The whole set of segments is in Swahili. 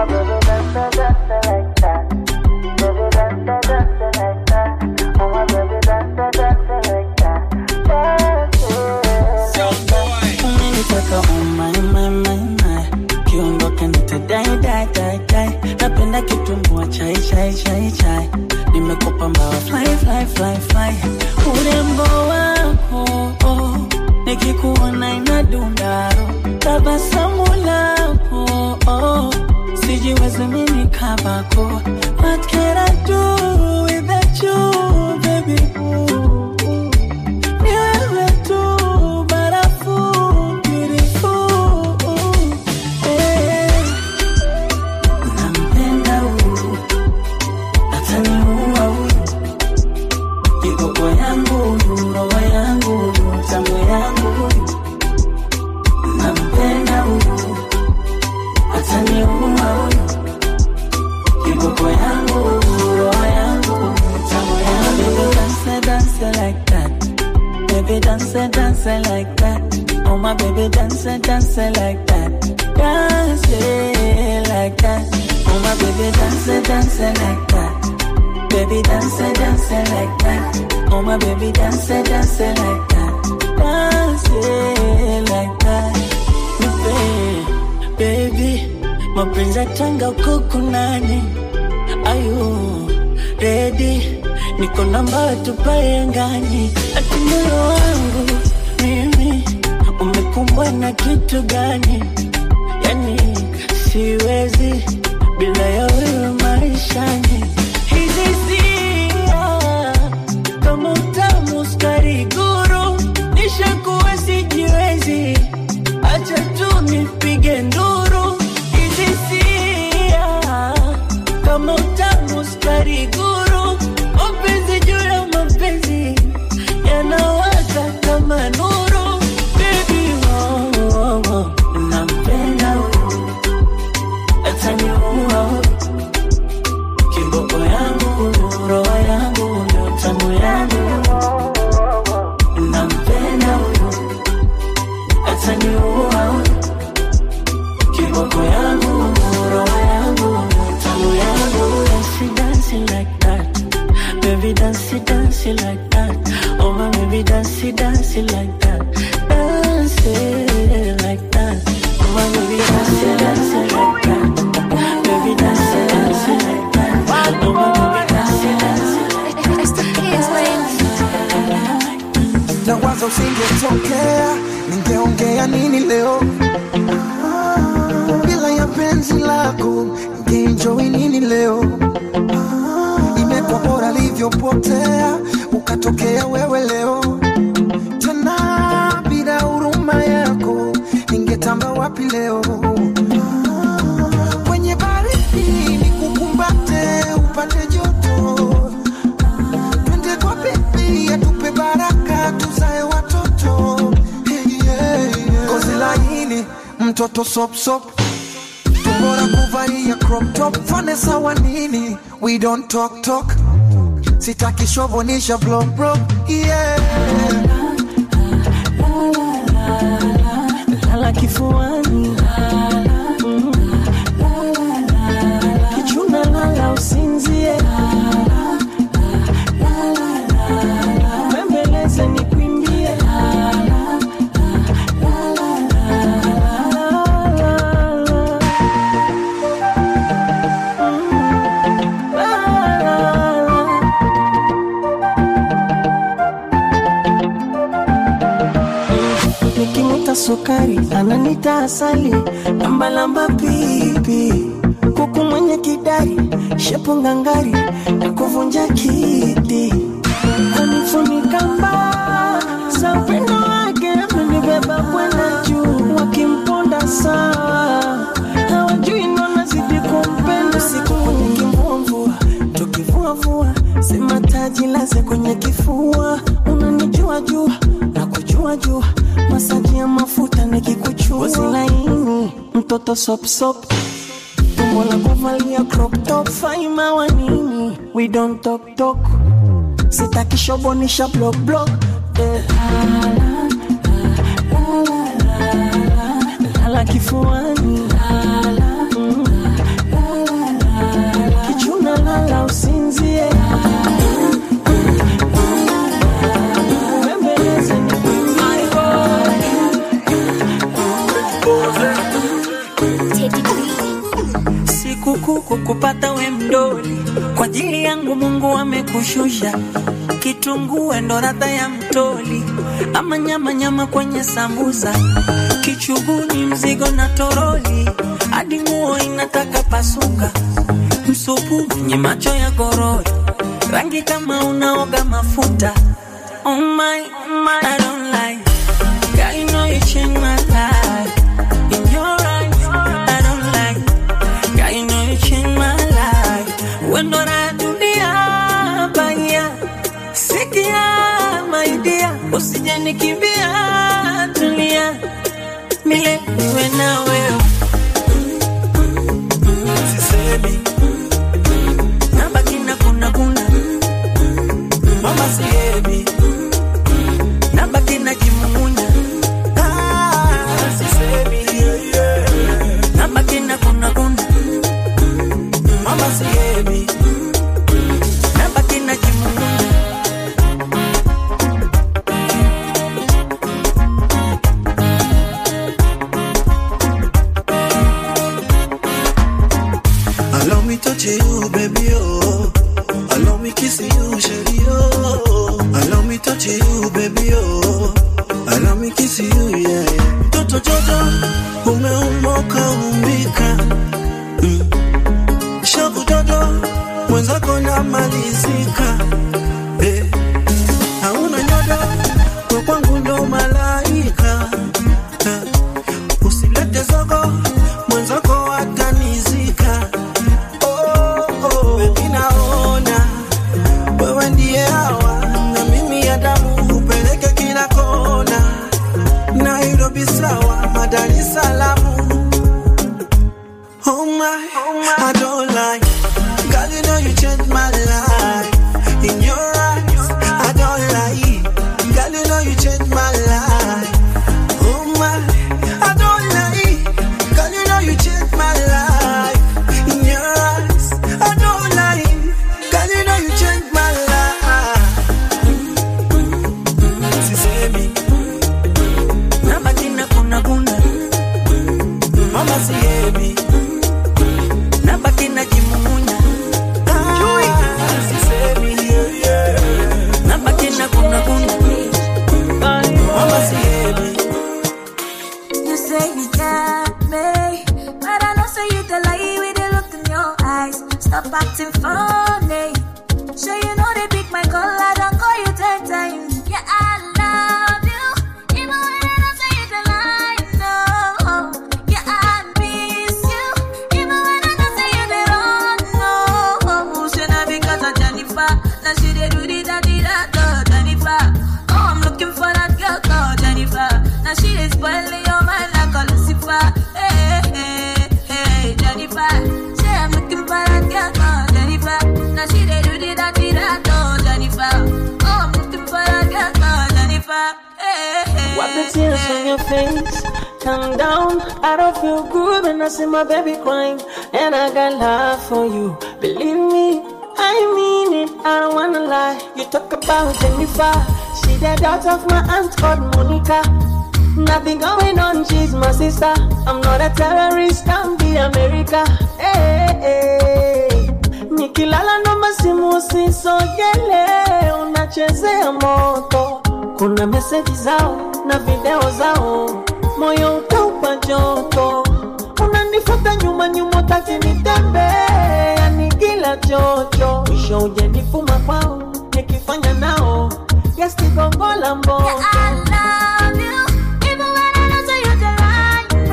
my baby dance, dance like that. Baby dance, dance like that. Oh my baby dance, dance like that. Dance. umenitaka oh my, my, my, my. kiondoka nitadai dai dai dai napenda kitumbua chai chai chai chai nimekupa mbawa fly fly fly fly urembo wako oh, nikikuona inadundaro tabasamu lako oh, sijiwezi mini kabako what can I do without you baby ooh, ooh. Ni wewe tu barafu beautiful eh. Nampenda huyu ataniua huyu kiboko yangu huyu roho yangu huyu tamu yangu huyu nampenda huyu ataniua huyu kiboko yangu huyu roho yangu huyu tamu yangu dance dance like that Baby dance, dance like that. Oh my baby dance, dance like that. Dance like that. Oh my baby dance, dance like that. Baby dance, dance like that. Oh my baby dance, dance like that. Dance like that. Nipe, baby, mapenzi ya tanga uko kunani? Ayu, ready? Niko namba tupae angani, ati moyo wangu mimi umekumbwa na kitu gani? Yani siwezi bila ya wewe maishani. Hizi hisia kama utamu sukari guru, nishakuwa sijiwezi, acha tu nipige nduru. Hizi hisia kama utamu sukari guru, mapenzi juu ya mapenzi yanawaka kama nuru. Baby, oh, oh, oh, nampenda huyu, ataniua huyu. kiboko yangu roho yangu ndio tamu yangu nampenda huyu ataniua huyu kiboko yangu roho yangu ndio tamu yangu dance dance like that baby dance dance like that oh my baby dance dance like that dance like that oh my baby dance dance like that baby dance dance like that oh my baby dance dance na waza usingetokea ningeongea nini leo bila ya penzi lako ningeenjoy nini leo imekuwa bora livyopotea ukatokea wewe leo tena bila huruma yako ningetamba wapi leo kwenye baridi nikukumbate upate joto twende kwa bibi atupe baraka tuzae watoto hey, yeah, yeah. kozi laini mtoto sopsop tumbora kuvalia crop top fane sawa nini we don't talk talk sitaki shovonisha block block yeah lala kifuani Mm. kichuna lala usinzie bembeleze nikwimbie nikimwita sukari ananita asali lambalamba pipi kuku mwenye kidari shepu ngangari na kuvunja kiti anifunika mbaa za upendo wake amenibeba kwenda juu wakimponda sawa hawajui nonazidi kumpenda siku kwenye kimvumvua tukivuavua sema taji laze kwenye kifua unanijua jua na kujua jua masaji ya mafuta nikikuchua Ngozi laini mtoto sopsop tumbo la kuvalia crop top faima wa nini we don't talk talk sitaki shobonisha block block eh. lala kifuani Mm. lala usinzie Bembeleze ni my boy sikukuu kukupata we mdoli kwa ajili yangu mungu amekushusha kitunguu ndo radha ya mtoli ama nyama nyama kwenye sambusa kichuguni mzigo na toroli hadi nguo inataka pasuka msupu kwenye macho ya gorori rangi kama unaoga mafuta oh my, oh my, I don't like Girl, you know you changed my life. In your eyes, I don't like Girl, you know you changed my life. When do I do the baya? Sikia, my dear, usije nikimbia, tulia. Mile niwe na wewe. Sisemi. Nabaki na kuna kuna. Mama sihemi. Nabaki na kimumunya. Ah, sisemi. Nabaki na kuna kuna. Mama sihemi. Nabaki na kimumunya. Allow me touch you, baby, oh. Allow me kiss you, shady, oh. Allow me touch you, baby, oh. Allow me kiss you, yeah, yeah. Mtoto jojo, umeumoka umbika. Mm. Shavu jojo, mwenzako namalizika. Eh. Hauna nyodo, kwa kwangu ndo malaika. Eh. Usilete zogo, mwenzako atanizika. Oh, oh, baby naona wewe ndiye hawa na mimi Adamu upeleke kila kona, Nairobi sawa, Dar es Salaam. Oh my, I don't lie. Girl, you know you changed my life. In your eyes, I don't lie. Girl, you know you changed my life. Oh my, I don't lie. Girl, you know you changed my life. In your eyes, I don't lie. Girl, you know you changed my life. Sisemi, Nabaki na kuna kuna. mama sihemi. Nabaki na kimumunya. Ah, sisemi, yeah, yeah. Nabaki na kuna kuna. Mama sihemi. You say you got me, but I know say you the lie with the look in your eyes. Stop acting funny. Sure you know they pick my call, I don't call you ten times. Yeah, I love you, even when I don't say you the lie. No, yeah, I miss you, even when I don't say you the wrong. No, should not because of Jennifer. Now she did do the da di da da Jennifer. Oh, I'm looking for that girl called Jennifer. Now she is spoiling your mind like a Lucifer. Hey, hey, hey, Jennifer. Say I'm looking for that girl called Jennifer. Now she dey do the da di da da Jennifer. Oh, I'm looking for that girl called Jennifer. Hey, hey, Wipe the tears from your face. Calm down. I don't feel good when I see my baby crying. And I got love for you. Believe me, I mean it. I don't wanna lie. You talk about Jennifer. She the daughter of my aunt called Monica. Nothing going on, she's my sister. I'm not a terrorist, I'm the America. Hey, hey. Nikilala naomba simu usisogele, unachezea moto. Kuna meseji zao na video zao, moyo utaupa joto. Unanifuata nyuma nyuma, utaki nitembee, yani kila chocho. Mwisho uje nifuma kwao, nikifanya nao gesti gongo la mboto. Yeah, I love you, even when I don't say you the right.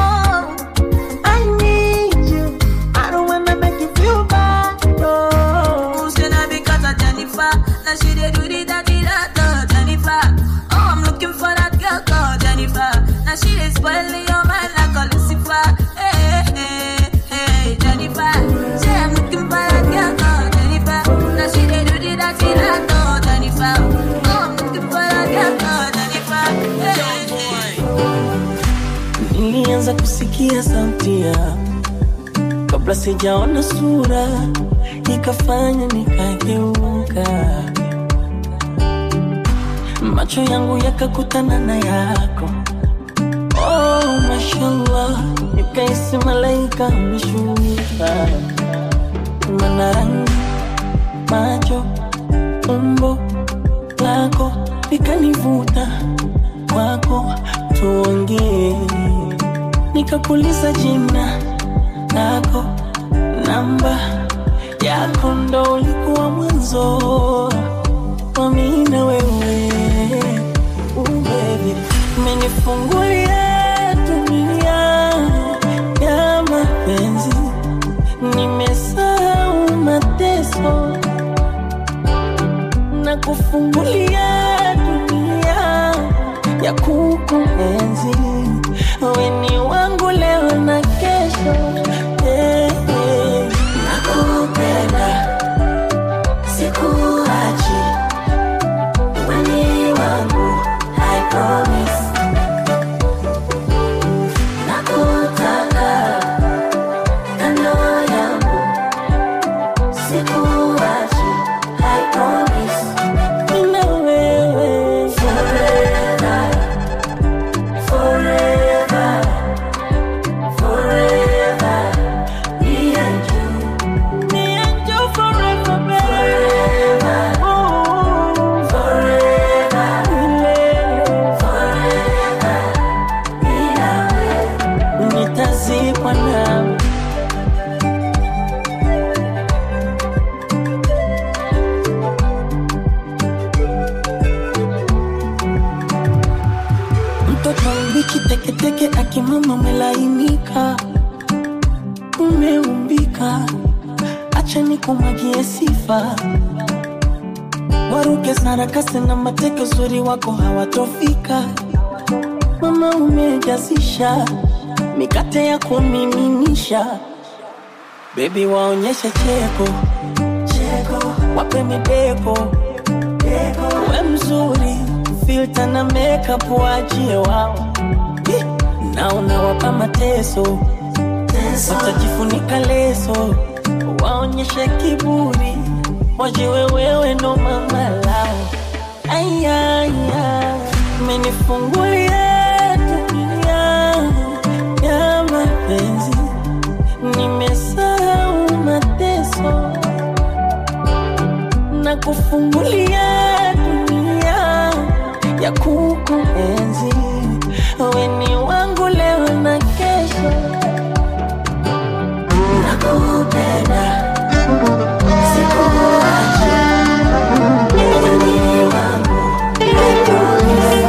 No. I need you. I don't wanna make you feel bad. No. Who's gonna because of Jennifer? Now she dey do the da di da da Jennifer. Oh, I'm looking for that girl called Jennifer. Now she is spoiling your mind like a Lucifer. Hey, hey, hey, Jennifer. Say I'm looking for that girl called Jennifer. Now she dey do the da di da da Jennifer. Oh, I'm looking for that girl called Jennifer. Hey, hey. Nilianza kusikia sauti yako kabla sijaona sura, ikafanya nikageuka, macho yangu yakakutana na yako. Oh, mashallah, nikaisi malaika ameshuka, mana rangi, macho, umbo lako likanivuta kwako, tuongee. Nikakuuliza jina lako, namba yako, ndo ulikuwa mwanzo wa mimi na wewe. Ooh, baby, umenifungulia dunia ya mapenzi, nimesahau mateso na kufungulia dunia ya kukuenzi. Wewe ni wangu leo na kesho, yeah, yeah. Nakupenda, sikuachi, wewe ni wangu, I promise. Nakutaka kando yangu, sikuachi, I promise. Nina wewe forever, forever, forever. Me and you, me and you forever, baby. Oh, forever, milele, forever. Mimi na wewe, nitazikwa nawe. Mtoto mbichi teketeke akimama umelainika, umeumbika, acha nikumwagie sifa. Waruke sarakasi na mateke, uzuri wako hawatofika. Mama umejazisha mikate ya kumiminisha, bebi waonyeshe cheko cheko, wape mideko deko, we mzuri filter na makeup waachie wao Ih, na unawapa mateso watajifunika leso waonyeshe kiburi wajiwe wewe ndo mama lao ayaya menifungulia dunia ya mapenzi nimesahau mateso na kufungulia dunia ya kukuenzi. Wewe ni wangu leo na kesho, nakupenda, sikuachi, wewe ni wangu, I promise.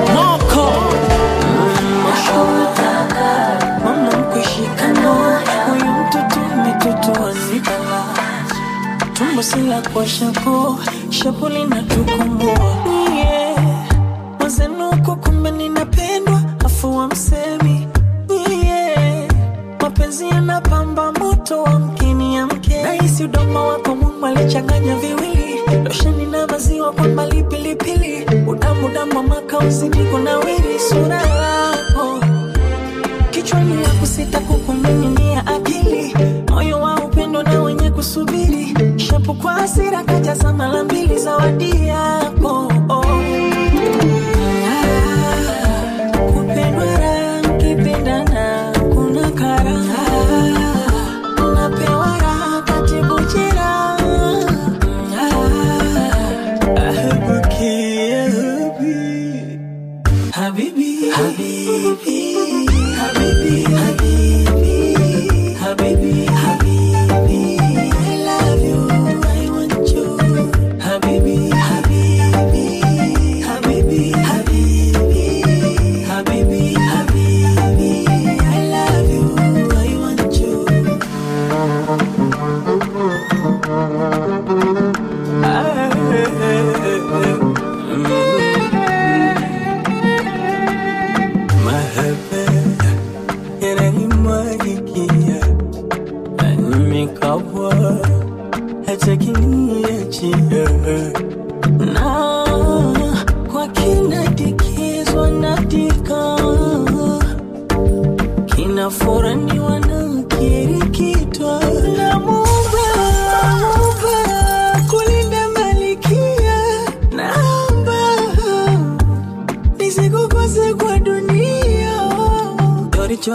Nakutaka, mama mkushikana, huyu mtoto umetotoa nitala tumbo sila kwa shako shapo linatukomoa yeah. mazenuko kumbe ninapendwa afu wa msemi yeah. mapenzi yanapamba moto wa mkini ya mke nahisi udomo wako mungu alichanganya viwili losheni na maziwa kwa mbali pilipili udamudamu maka uzidi kunawiri sura yako kichwani ya kusita kukuning'inia akili moyo wa upendo na wenye kusubiri shapu kwa hasira kajaza mara mbili zawadi yako oh. Ah, kupendwa raha, mkipendana kuna karaha unapewa raha katibu jeraha Ah, ahabuki, ahabi. Habibi, Habibi, Habibi, Habibi, Habibi, Habibi, I love you, I want you, Habibi, Habibi.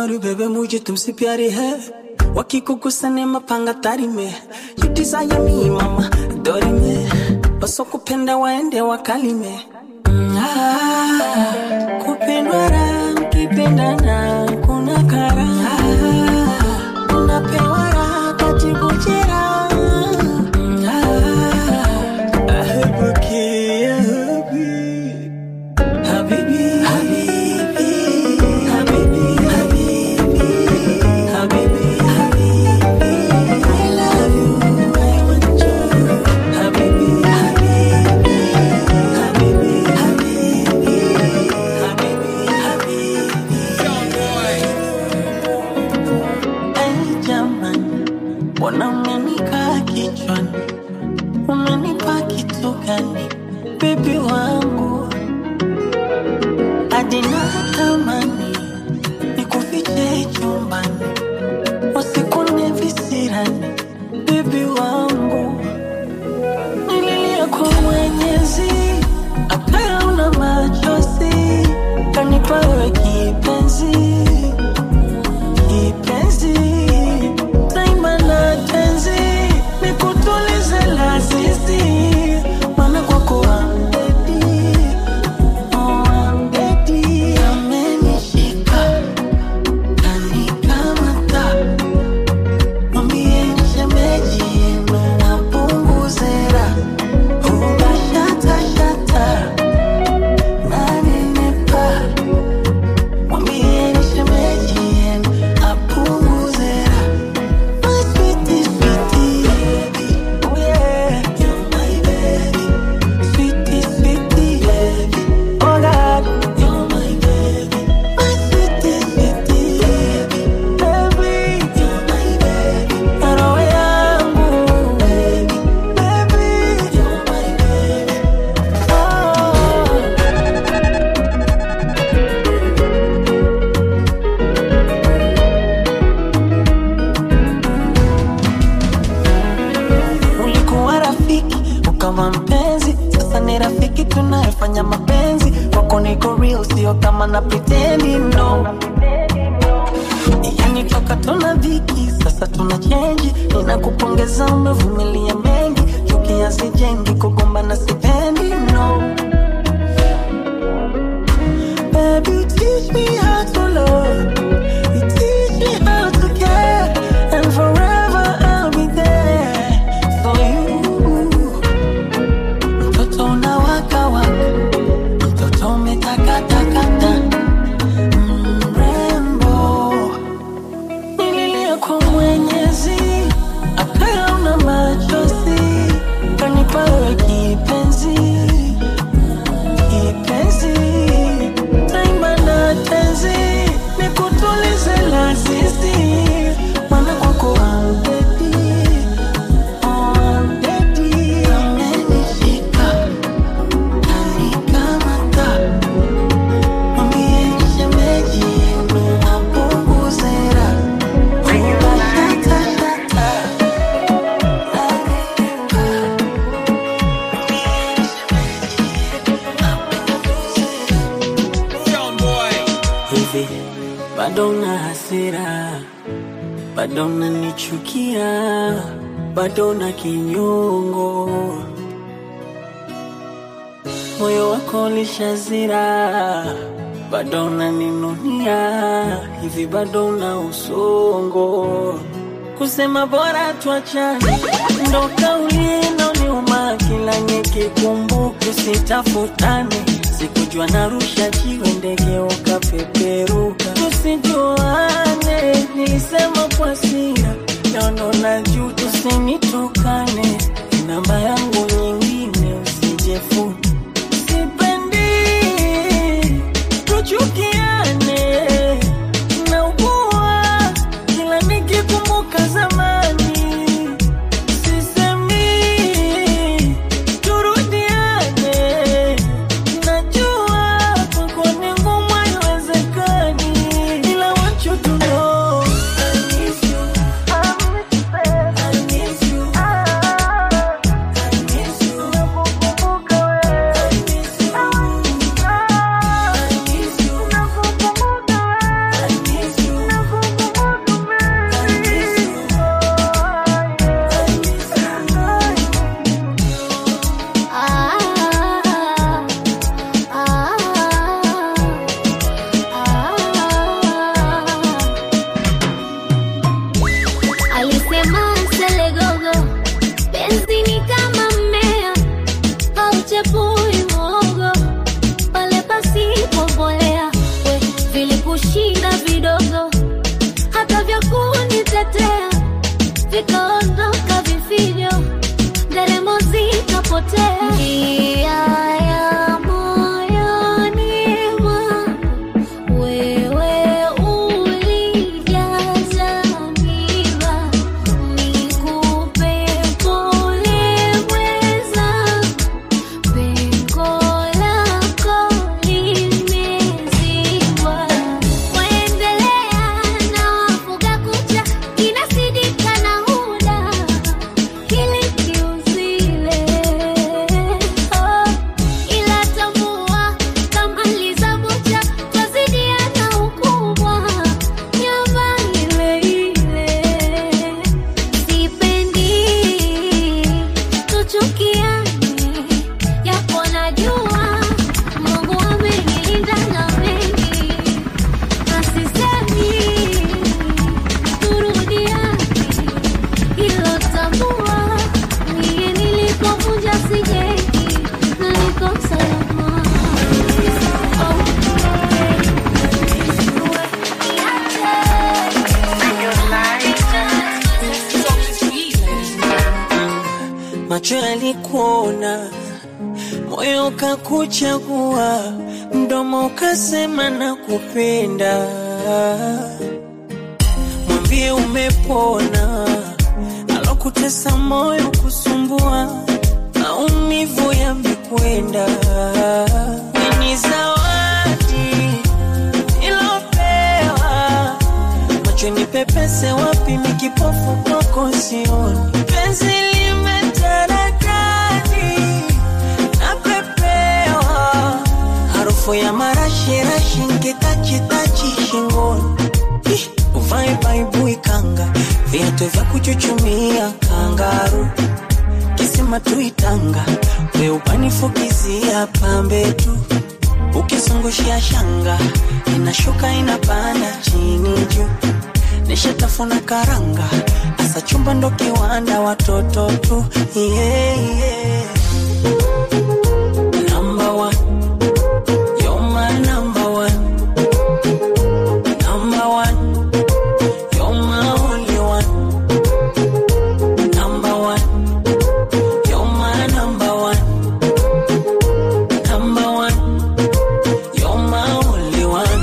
और बेबे मुझे तुमसे प्यारी है वकी को गुस्सा ने mapanga tari me you desire me mama dori me wasokupenda waende wakalime Mm, ah, kupendwa raha mkipendana kuna kara Ah, unapewa raha katibu jeraha Mm, ah, ahebuki, ahebi. Habibi, habibi, habibi, habibi, habibi, habibi. I love you, I want you. Habibi, habibi, habibi, habibi, habibi, habibi. Ay, jamani, mbona umenikaa kichwani? Umenipa kitu gani, bibi wangu? hadi natamani nikufiche chumbani, wasikune visirani, bibi wangu. Nililia kwa Mwenyezi, akaya una machozi, kanipa wewe kipenzi, kipenzi, daima na tenzi, nikutulize lazizi, maana kwako I'm ready. Oh, I'm ready. Amenishika, kanikamata. Mwambie shemeji yenu apunguze raha. Huwa shata, shata, nanenepa. Mwambie shemeji yenu apunguze raha. My sweetie, sweetie, baby. Oh yeah, you're my baby. Sweetie, sweetie, baby. Oh God, you're my baby. My sweetie, sweetie, baby. Baby, you're my baby. Roho yangu, baby. Baby, you're my baby. Oh. ulikuwa rafiki ukawa mpenzi sasa ni rafiki tunayefanya mapenzi kwako niko real sio kama na pretendi no yani toka tuna dhiki sasa tuna chenji ninakupongeza umevumilia mengi chuki hazijengi kugombana sipendi no Baby, you teach me how to love. You teach me how to care. And forever I'll be there for you. Mtoto unawaka waka, mtoto umetakatakata, mrembo. Nililia kwa Mwenyezi, akaya una machozi, kanipa wewe kipenzi kipenzi taimba na tenzi nikutulize lazizi mana kwako ambedi ambedi amenishika anikamata mwambie shemeji yenu apunguzera shatasata hivi bado na hasira bado nanichukia bado na kinyongo moyo wako lishazira bado naninunia hivi bado na usongo kusema bora tuachane ndo kauli inaoniuma kila nikikumbuka usitafutane sikujua narusha jiwe ndege ukapeperuka tusijuane nilisema kwa sira naono na juu tusinitukane namba yangu nyingine usijefuni sipendi tuchukiane naugua kila nikikumbuka zamani sisemi turudiane najua kwako ni ngumu haiwezekani ila want you to know I miss you. I miss you. I miss you. sichepui mwogo pale pasipo mbolea, we vilikushinda vidogo, hata vya kunitetea vikaondoka vifijo, nderemo zikapotea. Njia ya moyoni mwangu wewe ulijaza miba, nikupe pole mwenzangu Pengo lako limezibwa, waendelea na wafuga kucha, inasidika na huda kili kiuzile. Oh, ila tambua kama lizabucha twazidiana ukubwa, nyama ile ile sipendi tuchukiane, japo najua Mungu amenilinda na mengi, na sisemi turudiane, hilo tambua mie nilipovunja sijengi na niko salama. Oh, macho yalikuona, moyo ukakuchagua, mdomo ukasema na kupenda. Mwambie umepona, alokutesa moyo kusumbua, maumivu yamekwenda. Ni zawadi ilopewa macho ni pepese wapi mikipofu kwako sioni penzi limetaradadi napepewa harufu ya marashirashi nkitachitachi shingoni Ih, uvae baibui kanga viatu vya kuchuchumia kangaru kisima tuitanga weupanifukizia pambe tu ukizungushia shanga inashuka inapanda chini juu nishatafuna karanga asa chumba ndo kiwanda watoto tu yeah, yeah. Number one. You're my number one. Number one. You're my only one. Number one. You're my number one. Number one. You're my only one.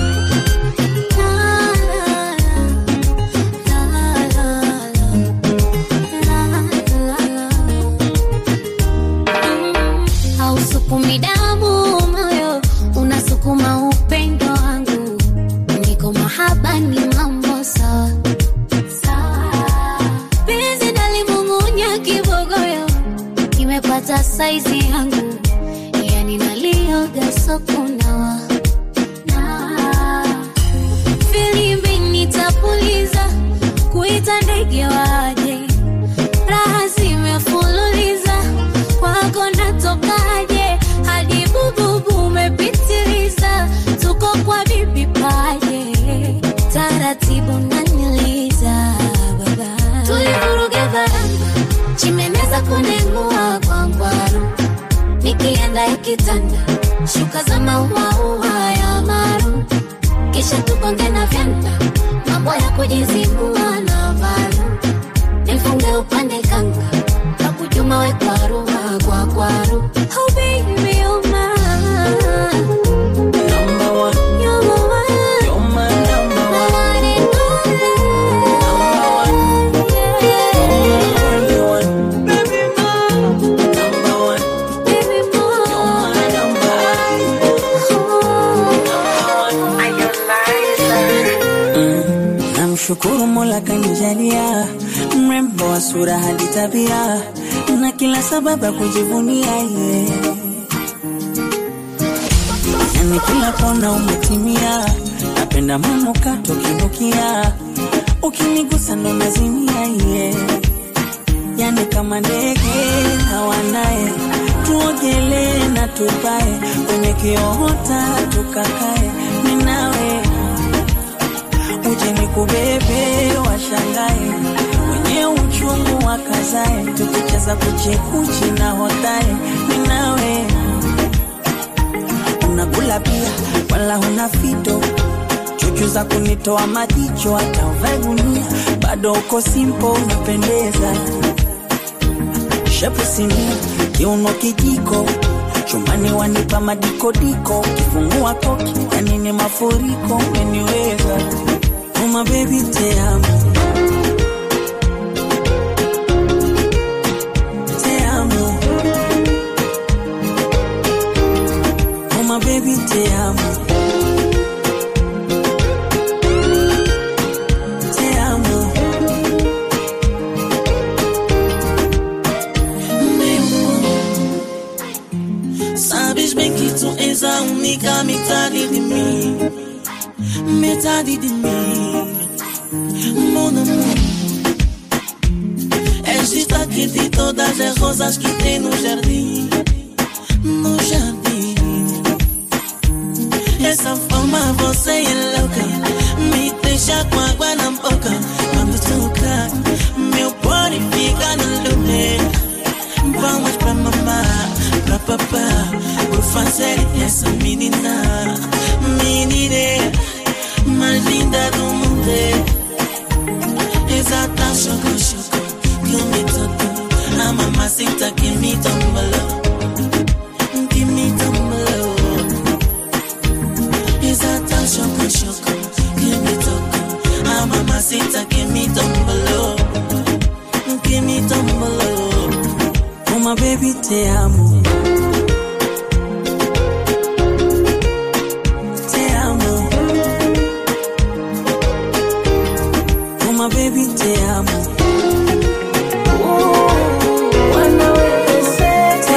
hausukumi damu moyo unasukuma upendo wangu niko mahaba ni mambo sawa sawa penzi nalimung'unya kibogoyo kimepata saizi yangu yani nalioga sokunawa nawa filimbi nitapuliza kuita ndege waje raha zimefululiza kwako natokaje hadi bububu umepitiliza tuko kwa bibi paje taratibu naniliza baba tulivuruga varanga chimeneza kunengua kwa ngwaru nikienda ikitanda shuka za mauaua ya maru kisha tukonge na vyanda mambo ya kujizibua na valu nifunge upande kanga kakujuma we kwaru kwa kwaru oh baby oh my Number one. you're my one You're my number my one. one and Only only one. Baby, Number one. baby You're boy my number one. Namshukuru Mola kanijalia mrembo wa sura hadi tabia na kila sababu ya kujivunia ye yani kila kona umetimia, napenda manukato kinukia, ukinigusa ndo nazimia ye yani kama ndege na wanaye, tuogelee na tupae kwenye kiota tukakae, minawe uje nikubebe, washangae wenye uchungu wakazae, tukicheza kuchekuchi na hotae, minawe na fito chuchu za kunitoa majicho hata uvae gunia bado uko simpo unapendeza shepu sinia kiuno kijiko chumbani wanipa madikodiko kifungua koki yani ni mafuriko umeniweza uma bebi teamo teamo uma bebi teamo teamo Sabes bem que tu és a única metade de mim, metade de mim, mon amor. És destaque de todas as rosas que tem no jardim, no jardim. Essa forma você é louca, me deixa com água na boca. Quando toca, meu body fica no lugar. Vamos pra mamar, pra papá Por fazer essa menina Menina mais linda do mundo Exata choco, choco Que me tocou A mamacita que me tombalou Que me tombalou Exata choco, choco Que me tocou A mamacita que me tombalou Que me tombalou uma baby te amo te amo uma baby te amo te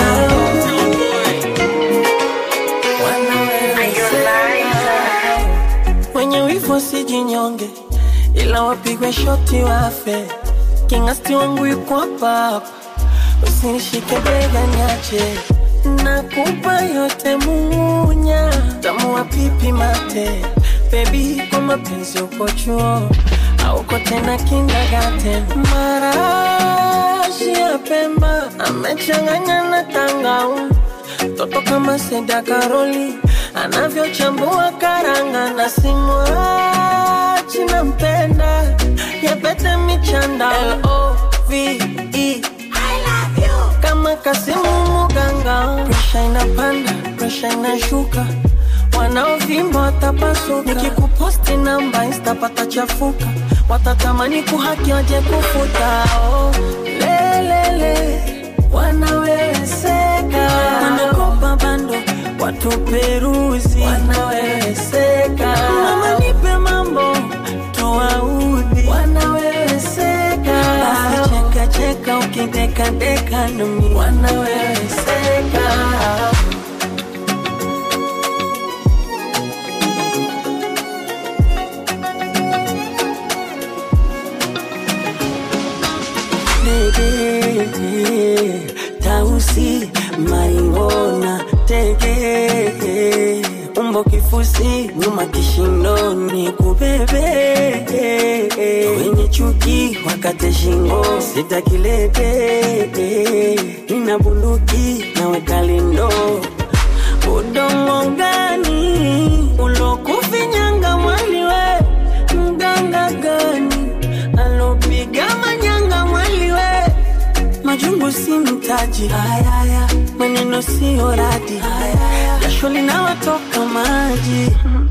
amo wenye wivu sijinyonge ila wapigwe shoti wafe kingasti wangu yuko hapa hapa usinishike bega niache nakupa yote munya tamu wa pipi mate bebi kwa mapenzi uko chuo auko tena kindagate marashi ya pemba amechanganya na tangau toto kama seda karoli anavyochambua karanga na simwachi nampenda yapete michanda L-O-V-E kama Kasimu Muganga, presha inapanda, presha inashuka, wanaovimba watapasuka. Nikikuposti namba insta patachafuka, watatamani kuhaki waje kufuta. Oh, lelele wanaweweseka, wanakopa bando watu peruzi, wanaweweseka. Mama nipe mambo toaudhi, wanaweweseka. Basi cheka cheka ukidekadeka nami, wanaweweseka. Dege, tausi maringona tege umbo kifusi nyuma kishindoni kubebe wenye chuki wakate shingo sitakilete nina bunduki naweka lindo udongo gani ulokufinyanga mwaliwe mganga gani alopiga manyanga mwaliwe majungu si mtaji ayaya maneno siyo radi jasho linawatoka maji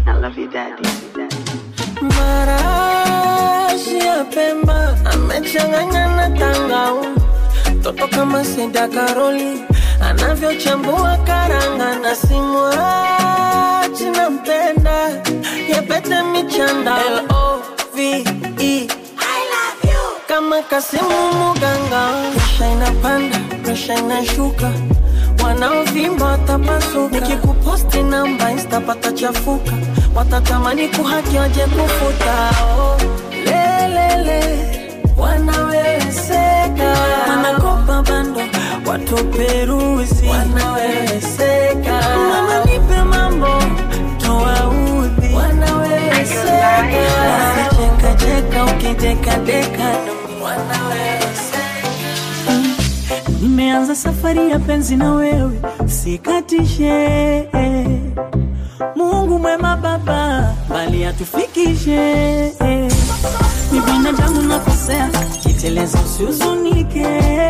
marashi ya pemba amechanganya na tangau toto kama seda karoli anavyochambua karanga na simwachi nampenda yapete michanda L-O-V-E kama Kasimu Muganga, presha inapanda, presha inashuka, wanaovimba watapasuka. Nikikuposti namba insta patachafuka, watatamani kuhaki waje kufuta. Oh, lelele wanaweweseka, wanakopa bando watu peruzi, wanaweweseka. Mama nipe mambo toa udhi, wanaweweseka. Basi cheka cheka ukidekadeka nami, wanaweweseka. Nimeanza safari ya penzi na wewe, sikatishe. Mungu mwema yatufikishe ni binadamu nakosea jiteleza usihuzunike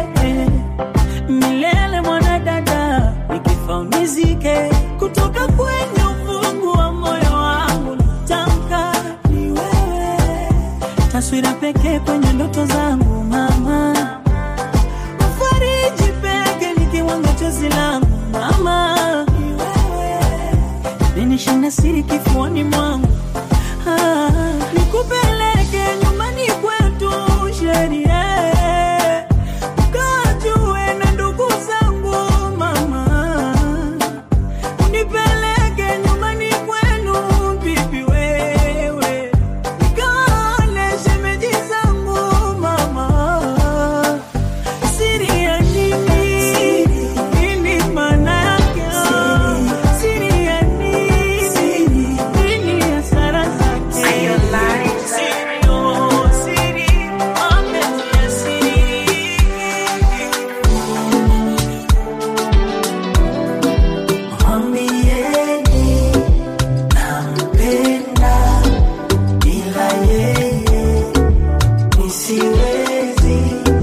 milele mwanadada nikifa unizike kutoka kwenye ufungu wa moyo wangu natamka ni wewe taswira pekee kwenye ndoto zangu mama fariji peke ni kiwango chozi langu mama ni wewe ninishinda siri kifuani mwangu ah, nikupeleke nyumbani kwetu sheria kajue na ndugu zangu mama unipeleke nyumbani kwenu bibi wewe nikale shemeji zangu mama siri ya nini nini maana yake siri ya nini nini hasara zake siri oh siri mapenzi ya siri Mwambieni nampenda, ila yeye nisiwezi.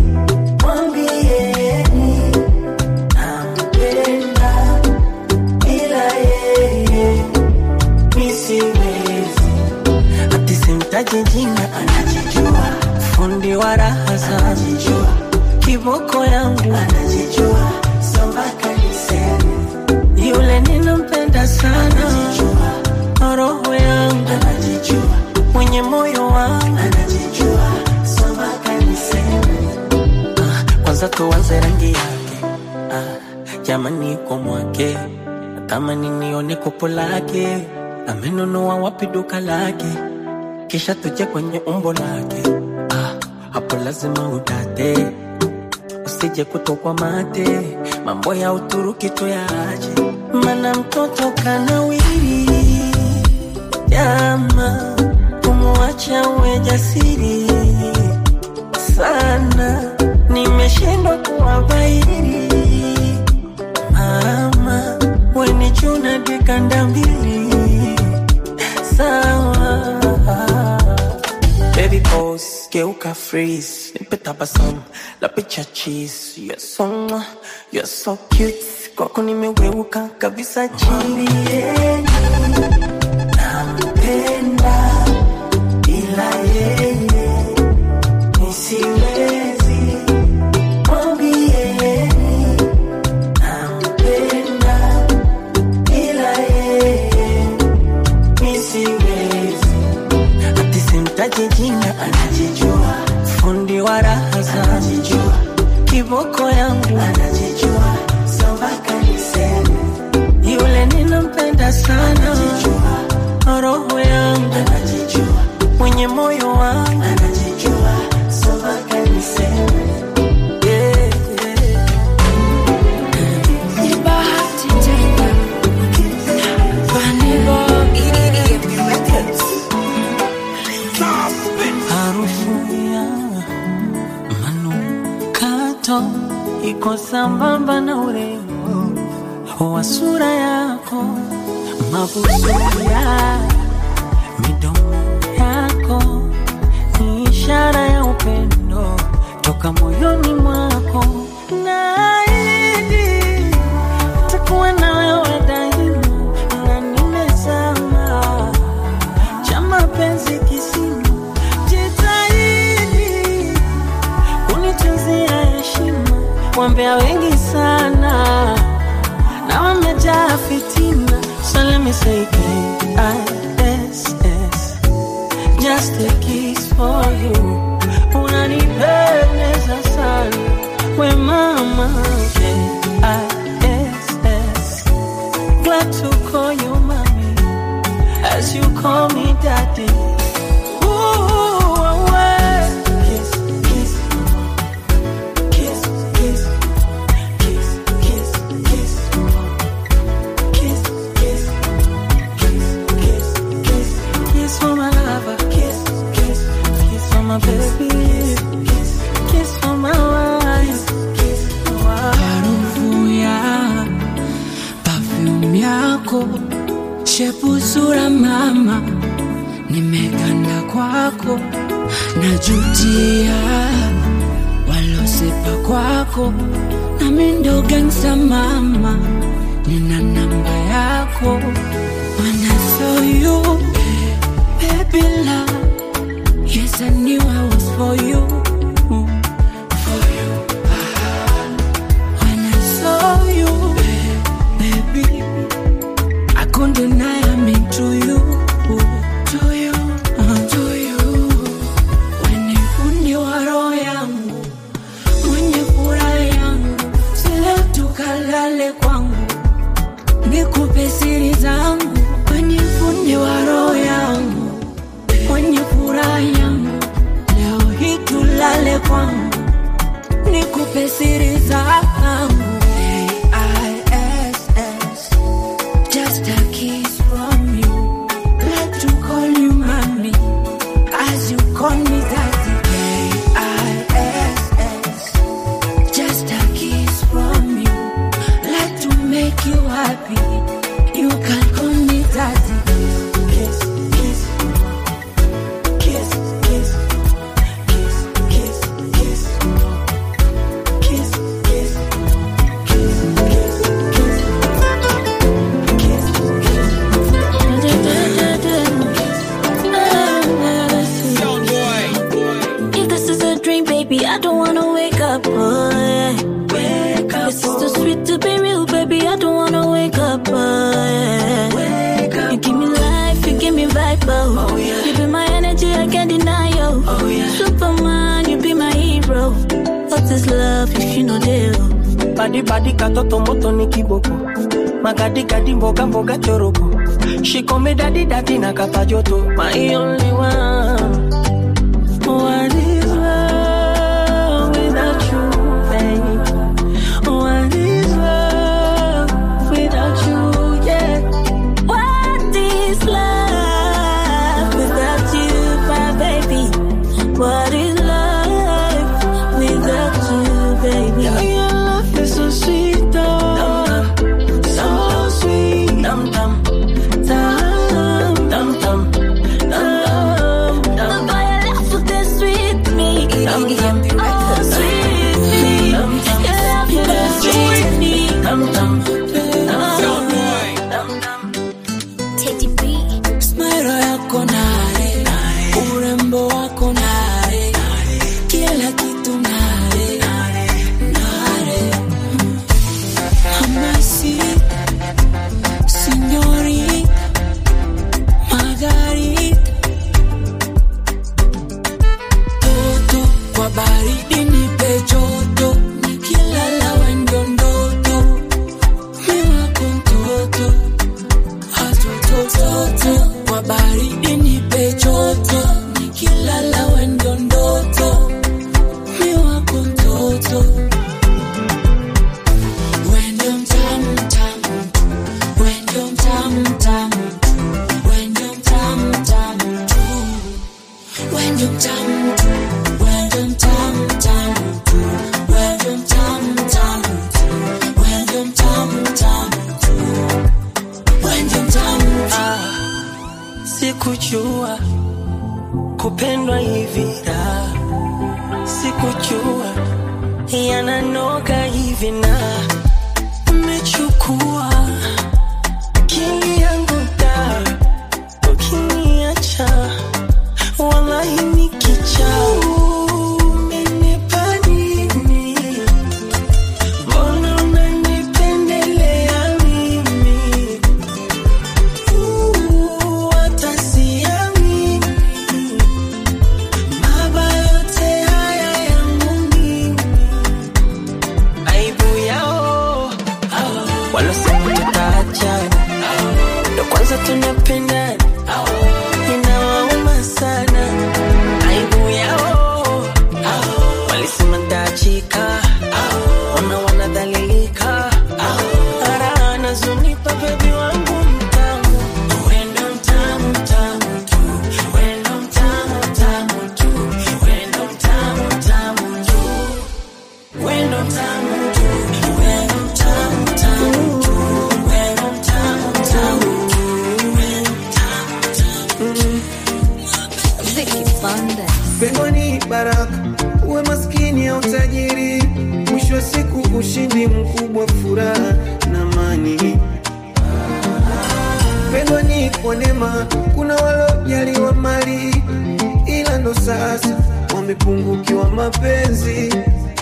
Mwambieni nampenda, ila yeye nisiwezi. Ati simtaji jina, anajijua. Fundi wa raha anajijua. Kiboko yangu anajijua. Sombaka niseme yule ninampenda sana, roho yangu anajijua, mwenye moyo wangu anajijua, sombaka niseme. Ah, kwanza tuanze rangi yake, ah, jamani kwa mwake, natamani nione kopo lake, amenunua wapi duka lake, kisha tuje kwenye umbo lake, ah, hapo lazima udate usije kutokwa mate, mambo ya Uturuki tuyaache, mana mtoto kanawiri. Jama, kumwacha uwe jasiri sana, nimeshindwa kuwabairi. Mama, weni chuna dikanda mbili sawa Baby pose, geuka freeze Nipe tabasamu, la picha cheese You're so, mwah, you're so cute Kwako nimeweuka kabisa chini Nampenda, ila yeye nisiwezi Mwambieni, nampenda, ila yeye nisiwezi ati simtaji jina anajijua, fundi wa raha anajijua, kiboko yangu anajijua, sombaka niseme yule ninampenda sana, anajijua, roho yangu anajijua, mwenye moyo wangu anajijua, sombaka niseme yeah, yeah. Bahati tena. Vanilla. harufu ya manukato iko sambamba na urembo wa sura yako, mabusu ya midomo yako ni ishara ya upendo toka moyoni mwako. Naahidi takuwa na wewe daima, na nimezama cha mapenzi kisima, jitahidi kunitunzia heshima. Wambea wengi sana na wamejaa fitina, so let me say K-I-S-S, just a kiss for you. Unanipendeza sana we mama, K-I-S-S, glad to call you mommy as you call me daddy. Ooh, away. Kiss, kiss, kiss, kiss, kiss, kiss, kiss, kiss, kiss, kiss, kiss, kiss, kiss for my lover. Kiss, kiss, kiss for my baby. Kiss, kiss for my wife. Kiss for my harufu ya perfume yako shepu sura mama nimekanda kwako najutia walosepa kwako nami ndo gangsta mama nina namba yako When I saw you, baby love, yes I knew I was for you, for you. When I saw you, baby, I couldn't deny I'm into you, to you, uh, to you. When you fundi wa roho yangu, mwenye furaha yangu, sile tukalale kwangu nikupe siri zangu kwenye fundi wa roho yangu kwenye furaha yangu leo hii tulale kwangu nikupe siri zangu A-I-S-S, just a kiss from you Let to call you mommy as you call me daddy A-I-S-S, just a kiss from you like to make you happy. You can call me daddy. Kiss, kiss, kiss, kiss, kiss, kiss, kiss, kiss, kiss, If this is a dream, baby, I don't wanna wake up. Oh, yeah. Wake up, This is too sweet to be real, baby. I don't wanna wake up. Oh, yeah. wake up. You give me life, you give me vibe. Oh, Oh, yeah. You be my energy, I can't deny you. Oh, yeah. Superman, you be my hero. What is love if you know deal? Badi badi katoto moto ni kiboko magadi gadi mboga mboga choroko shikome dadi dadi na kapa joto my only one what is love without you babe what is love without you yeah What is love without you, my baby? What is love without you, baby? Yeah, your love is so sweet, oh. So sweet. Dum dum. Dum dum dum. Dum dum. Boy, your love is sweet me. Dum dum. Oh, sweet me. Dum dum. Your love is sweet me. Dum dum. Dum dum. Teddy B. Smile yako nare, urembo wako nare, kila kitu nare, nare. Hamasi, signori, magari, toto kwa baridi nipe joto, nikilala wendo ndoto, mi wako mtoto hatotototo kwa baridi nipe joto nikilala wendo ndoto mi wako mtoto wendo mtamu mtamu wendo mtamu mtamu wendo mtamu mtamu tu wendo mtamu tu wendo mtamu mtamu tu wendo mtamu mtamu tu wendo mtamu mtamu tu wendo mtamu tu Sikujua kupendwa hivi da, sikujua yananoga hivi na umechukua akili yangu da, ukiniacha wallahi nikicha umenipa nini? Mbona unanipendelea mimi? tunapendana inawauma sana aibu yao walisema ndachika ona wanadhalilika ara anazunipa bebi wangu mtamu wendo mtamu mtamu tu wendo mtamu mtamu tu wendo mtamu mtamu tu wendo mtamu tu wendo mtamu mtamu tu wendo mtamu mtamu tu wendo mtamu wa furaha na amani. Pendwa ni kwa neema, kuna walojaliwa mali, ila ndo sasa wamepungukiwa mapenzi.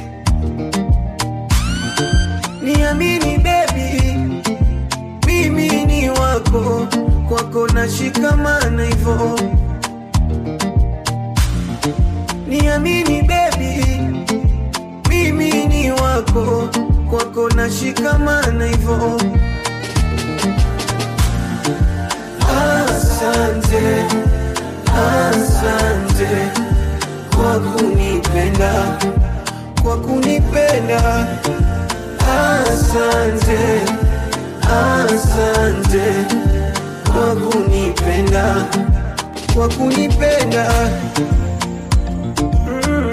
Niamini baby, mimi ni wako, kwako nashikamana hivyo. Niamini baby, mimi ni wako, kwako nashikamana hivyo. Asante, asante kwa kunipenda, kwa kunipenda. Asante, asante kwa kunipenda, kwa kunipenda. Mm.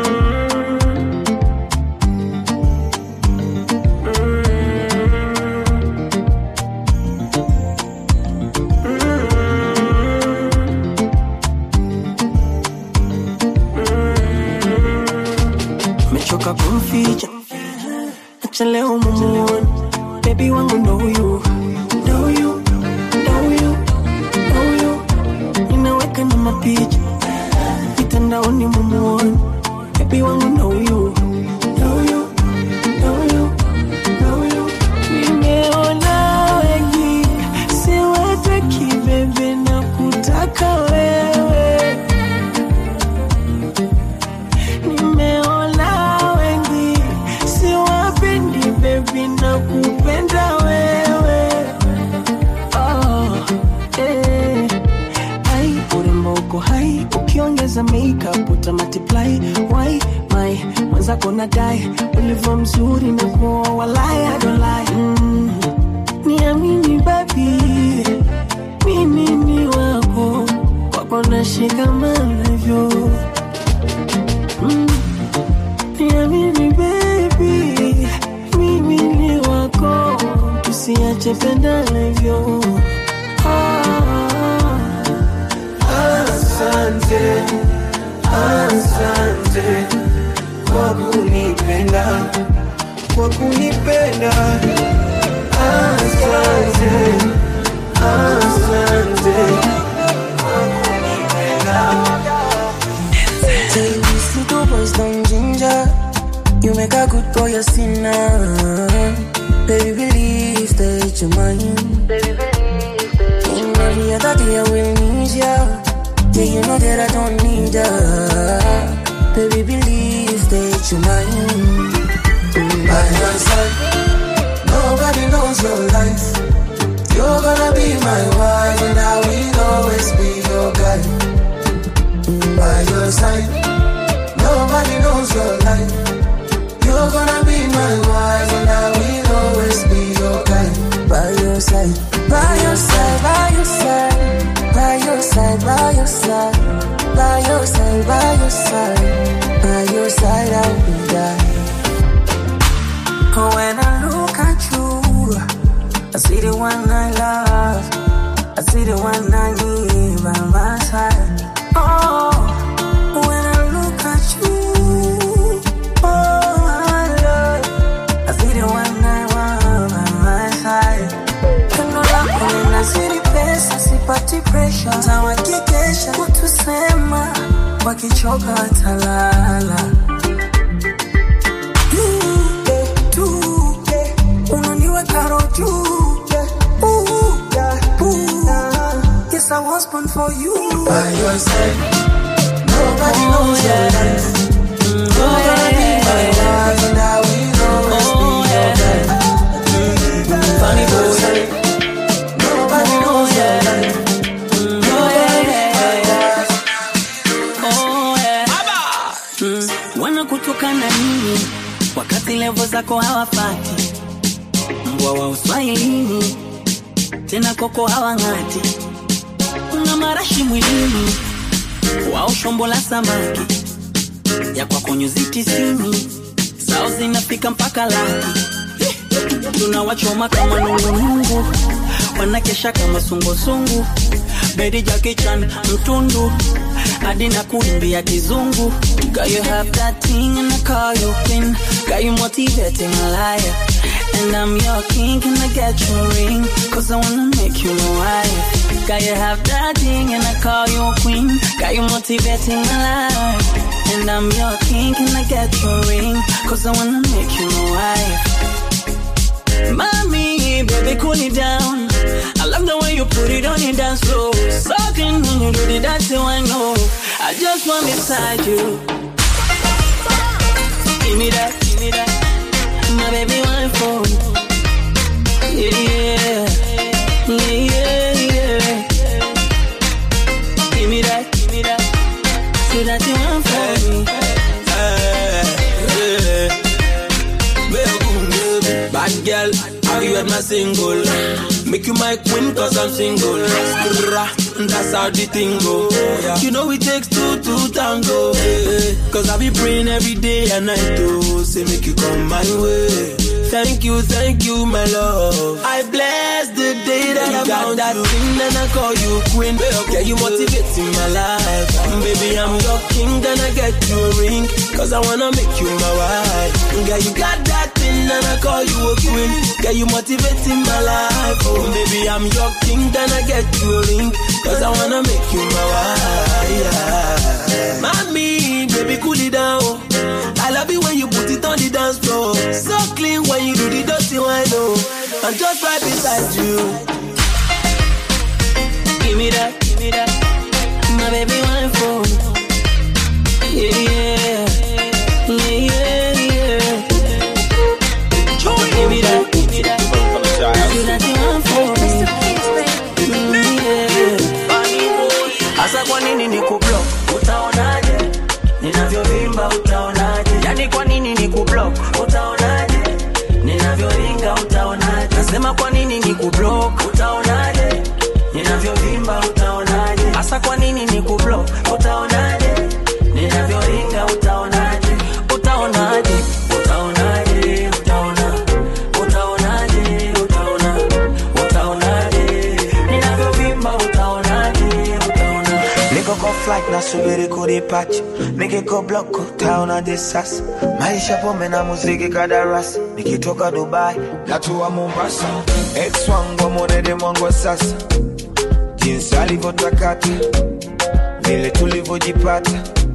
mechoka kumficha acha leo mumuone bebi wangu ndo huyu ndo huyu ndo huyu ndo huyu ninaweka na mapicha mitandaoni mumuone bebi wangu ndo huyu ndo huyu ndo huyu ndo huyu nimeona wengi siwataki bebe na kutaka wewe nimeona wengi siwapendi bebi na kupenda wewe oh, eh. ai urembo uko hai ukiongeza makeup uta multiply why my mwenzako na dai ulivyo mzuri na kuoa walai I don't lie mm. niamini babi mimi ni wako kwako nashikamana hivyo Mm. Niamini baby, mimi ni wako, tusiache pendana hivyo. Ah, Asante, asante kwa kunipenda, kwa kunipenda. Asante, asante kwa kunipenda. Say we little boys don't ginger. You make a good boy a sinner. Baby, believe that you're mine. In every other day I will need ya. Yeah, you know that I don't need ya. Baby, believe that you're mine. By your side, nobody knows your life. You're gonna be my wife, and I will always be your guy. By your side, nobody knows your life. You're gonna be my wife, and I will always be your guy. By your side, by your side, by your side, by your side, by your side, by your side, by your side, by your side, I will die. When I look at you, I see the one I love, I see the one I need by my side. Oh, when I look at you, oh my love, I see the one I want by my side. Pendo lako linazidi pesa, sipati pressure, tawakikesha kutusema, wakichoka watalala. You, eh, tu, eh, unaniweka roho juu, eh, ooh, yeah, ooh. Yes, I was born for you. By your side, nobody knows your life. You're gonna be my wife, and I will always be your guy. Funny boy, nobody knows your life. You're gonna be my wife. mm. Wanakutukana nini wakati levo zako hawafati? Mbwa wa uswahilini tena koko hawang'ati, una marashi mwilini wao shombo la samaki ya kwako nyuzi tisini zao zinafika mpaka laki tunawachoma kama nungunungu wanakesha kama sungusungu bedi jakichan mtundu hadi na kuimbia kizungu Girl, you have that thing and I call you queen Got you motivating a liar And I'm your king, can I get your ring? Cause I wanna make you my wife. Got you have that thing and I call you a queen. Got you motivating my life. And I'm your king, can I get your ring? Cause I wanna make you my wife. Mommy, baby, cool it down. I love the way you put it on your dance floor. Sucking when you do the dancing, I know. I just want beside you. Give me that, give me that. My baby, one phone. Yeah, yeah, yeah, yeah, yeah. Give me that, give me that. Say that you want for me. Bad girl, have you heard my single? Make you my queen cause I'm single. Skrrra, That's how the thing go. You know it takes two to tango. eh, Cause I be praying every day and night to say make you come my way. Thank you, thank you, my love. I bless the day that I found that thing and I call you queen. Yeah, you motivating my life. Baby, I'm your king, gonna get you a ring. Cause I wanna make you my wife. Yeah, you got that thing and I call you a queen. Yeah, you motivating my life. Oh, baby, I'm your king, gonna get you a ring. Cause I wanna make you my wife. Yeah. Mommy, baby, cool it down. I love it when you put it on the dance floor. So clean when you do the dirty wine, oh. I'm just right beside you. Give me that, give me that. My baby, one phone. Yeah, yeah, yeah, yeah, yeah. Give me that, give me that. Say that you want for me. Mm, yeah. Asa kwa nini ni kublock? Utaonaje? Ninavyovimba utaonaje? Yani kwa nini ni kublock? Utaonaje? Ninavyoringa utaonaje? Nasema kwa nini ni kublock? Utaonaje? Ninavyovimba utaonaje? Asa kwa nini ni kublock? Utaonaje? Ninavyoringa utaonaje? Utaonaje? Utaonaje? Utaona. Utaonaje? Utaona. Utaonaje? Ninavyovimba utaonaje? Utaona. Niko kwa flight nasubiri kudipacha, nikiko block utaonaje sasa? Maisha pombe na muziki kadarasi, nikitoka Dubai natua Mombasa. Ex wangu monede mwangu sasa, jinsi alivyotakata, vile tulivyojipata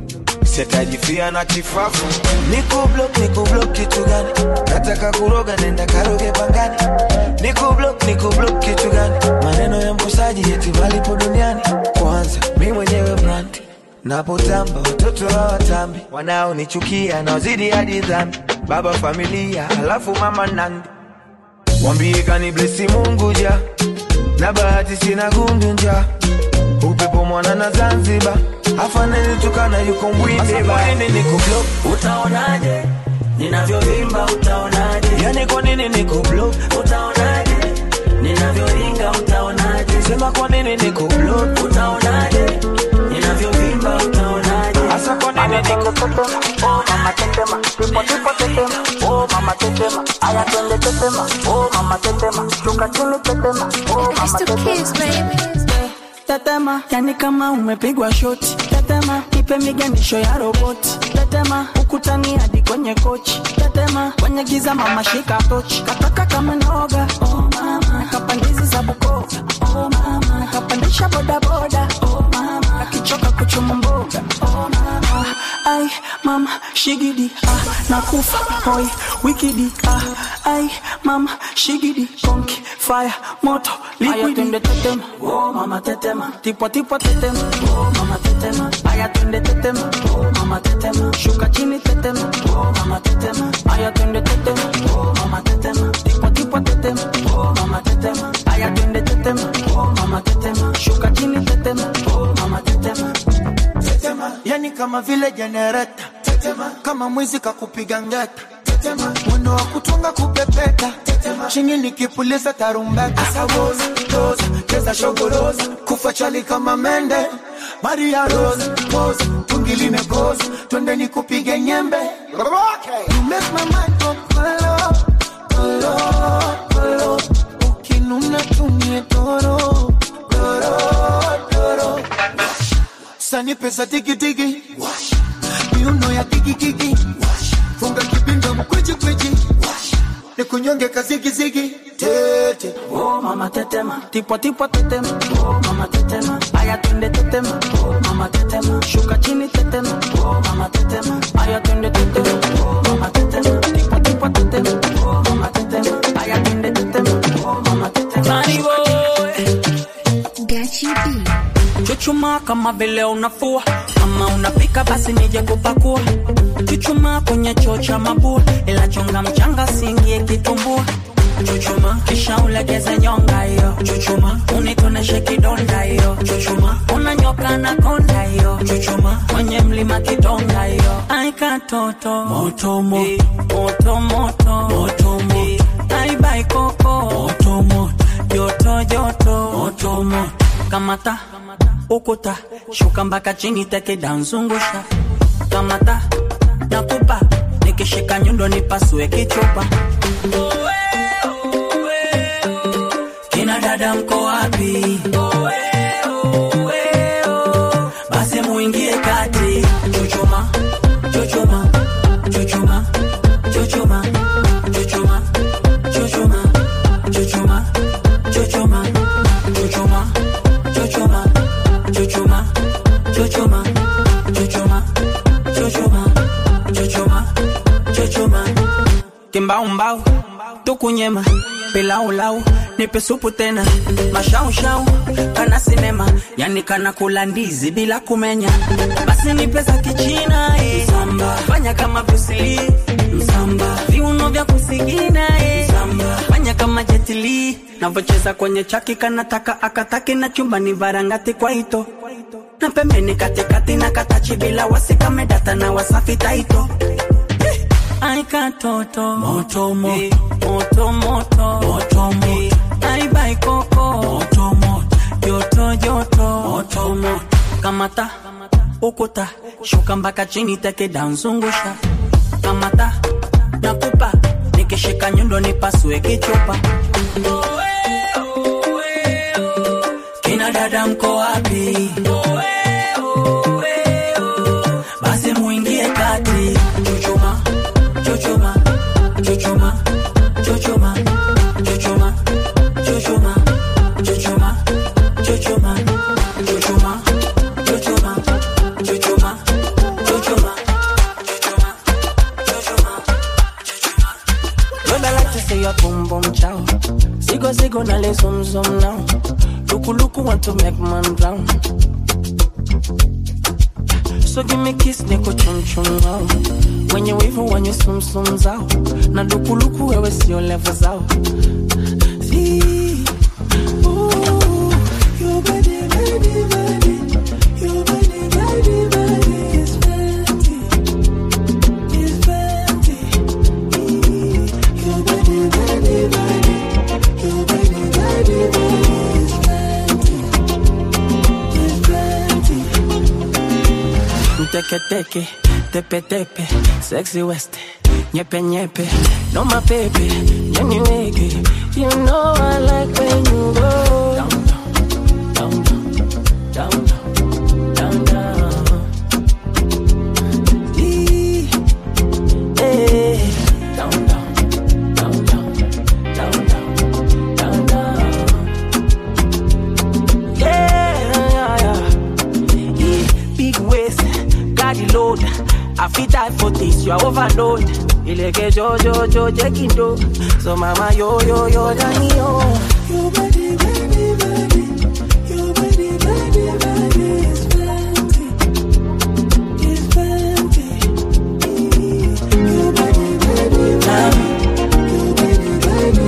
sitajifia na kifafu. Niko block, niko block kitu gani? Nataka kuroga, nenda karoge pangani. Niko block, niko block kitu gani? Maneno ya mkosaji eti malipo duniani. Kwanza mi mwenyewe brand napotamba, watoto hawatambi, wanaonichukia naozidi hadi dhambi. Baba familia, halafu mama nandi, wambie kaniblesi Mungu ja na bahati sina gundu nja upepo mwana na Zanzibar afaneni tukana yuko mbwinde ba niko block Utaonaje? Ninavyovimba utaonaje? yani kwa nini niko block Utaonaje? Ninavyoringa utaonaje? sema kwa nini niko block Utaonaje? Ninavyovimba utaonaje? hasa kwa nini niko Oh mama tetema, tipo tipo tetema. Oh mama tetema, aya twende tetema. Oh mama tetema, shuka chini tetema. Oh mama tetema. Tetema, yani kama umepigwa shoti. Tetema, ipe miganisho ya roboti. Tetema, ukutani hadi kwenye kochi. Tetema, kwenye giza mama shika tochi. Kataka kama noga, oh mama. Nakapandizi za Bukoba, oh mama. Nakapandisha bodaboda, oh mama. Akichoka kuchuma mboga, oh mama. Ai, mama, shigidi, ah, nakufa, hoi, wikidi, ah. Ai, mama, shigidi, konki, fire, moto, liquidi. Aya, tetema, oh mama tetema. Tipo tipo tetema, oh mama tetema. Aya, twende tetema, oh mama tetema. Shuka chini tetema, oh mama tetema. Aya, twende tetema, oh mama tetema. Tipo tipo tetema, oh mama tetema. Aya, twende tetema, oh mama tetema. Shuka chini tetema, oh mama tetema. tetema, yani kama vile jenereta tetema, kama mwizi kakupiga ngeta tetema, mwendo wa kutunga kupepeta tetema, chini nikipuliza tarumbeta asawoza roza cheza shogoroza kufa chali kama mende Maria Rose pose tungi limekoza twende nikupige nyembe you make my mind go kolo kolo kolo ukinuna tumie toro toro toro sani pesa tikitiki miuno ya kikikiki funga kipinda mkwichikwiji nikunyonge kazigizigi tete Oh mama tetema, tipo tipo tetema. Oh mama tetema, aya twende tetema. Oh mama tetema, shuka chini tetema. Oh mama tetema, aya twende tetema. Oh mama tetema, tipo tipo tetema. Oh mama tetema, aya twende tetema. Oh mama tetema. Tani boy. Chuchuma kama vile unafua kama unapika basi nije kupakua chuchuma kwenye choo cha mabua ila chonga mchanga singie kitumbua chuchuma kisha ulegeze nyonga hiyo chuchuma unitoneshe kidonda hiyo chuchuma unanyoka na konda hiyo chuchuma kwenye mlima kidonga hiyo aika toto moto mo moto moto moto mo aibai koko moto mo joto joto moto mo kamata ukuta shuka mpaka chini teke danzungusha kamata nakupa nikishika nyundo nipasue kichupa kina dada mko wapi basi muingie kati chuchuma chuchuma chuchuma chuchuma chuchuma chuchuma chuchuma chuchuma chuchuma chuchuma chuchuma chuchuma chuchuma chuchuma chuchuma chuchuma kimbaumbau tukunyema pilaulau nipe supu tena mashaushau kana sinema yani kana kula ndizi bila kumenya basi nipe za kichina eh. Msamba. fanya kama brusili msamba viuno vya kusigina eh. Msamba. fanya kama jetili navocheza kwenye chaki kanataka akataki na chumbani varangati kwa ito na pembeni katikati na katachi bila wasikamedata na wasafi taito Ai katoto moto mo moto moto moto mo Ai bai koko moto mo joto joto moto mo kamata ukuta shuka mpaka chini teke danzungusha kamata nakupa nikishika nyundo nipasue kichupa kina dada mko wapi basi muingie kati chuchuma chuchuma chuchuma chuchuma chuchuma chuchuma chuchuma chuchuma chuchuma chuchuma chuchuma chuchuma Girl, I like to say your boom boom chow. Sigo sigo na le zum zum now. Luku luku want to make man drown. So give me kiss niko chum chum wow. Wenye wivu wenye sum sum zao. Na luku luku wewe sio level zao. See, ooh, your body, body, body. Your body, body, body is fancy. Is fancy. Your body, body, body. Your body, body, body is fancy. Is fancy. Teke teke, tepe tepe, sexy west, nyepe nyepe, no my baby, nyeni wege. You know I like when you go down down, down down, down down. Ee, eh, down down, down down, down down, down down. Yeah, yeah, yeah. Yeah, big waist, carry load. I fit die for this, you are overload. Ileke jo jo jo jekindo, so mama yo yo yo dani yo. Your body, body, body, your body, body, body is fancy, is fancy. Your body, body, body, your body, body,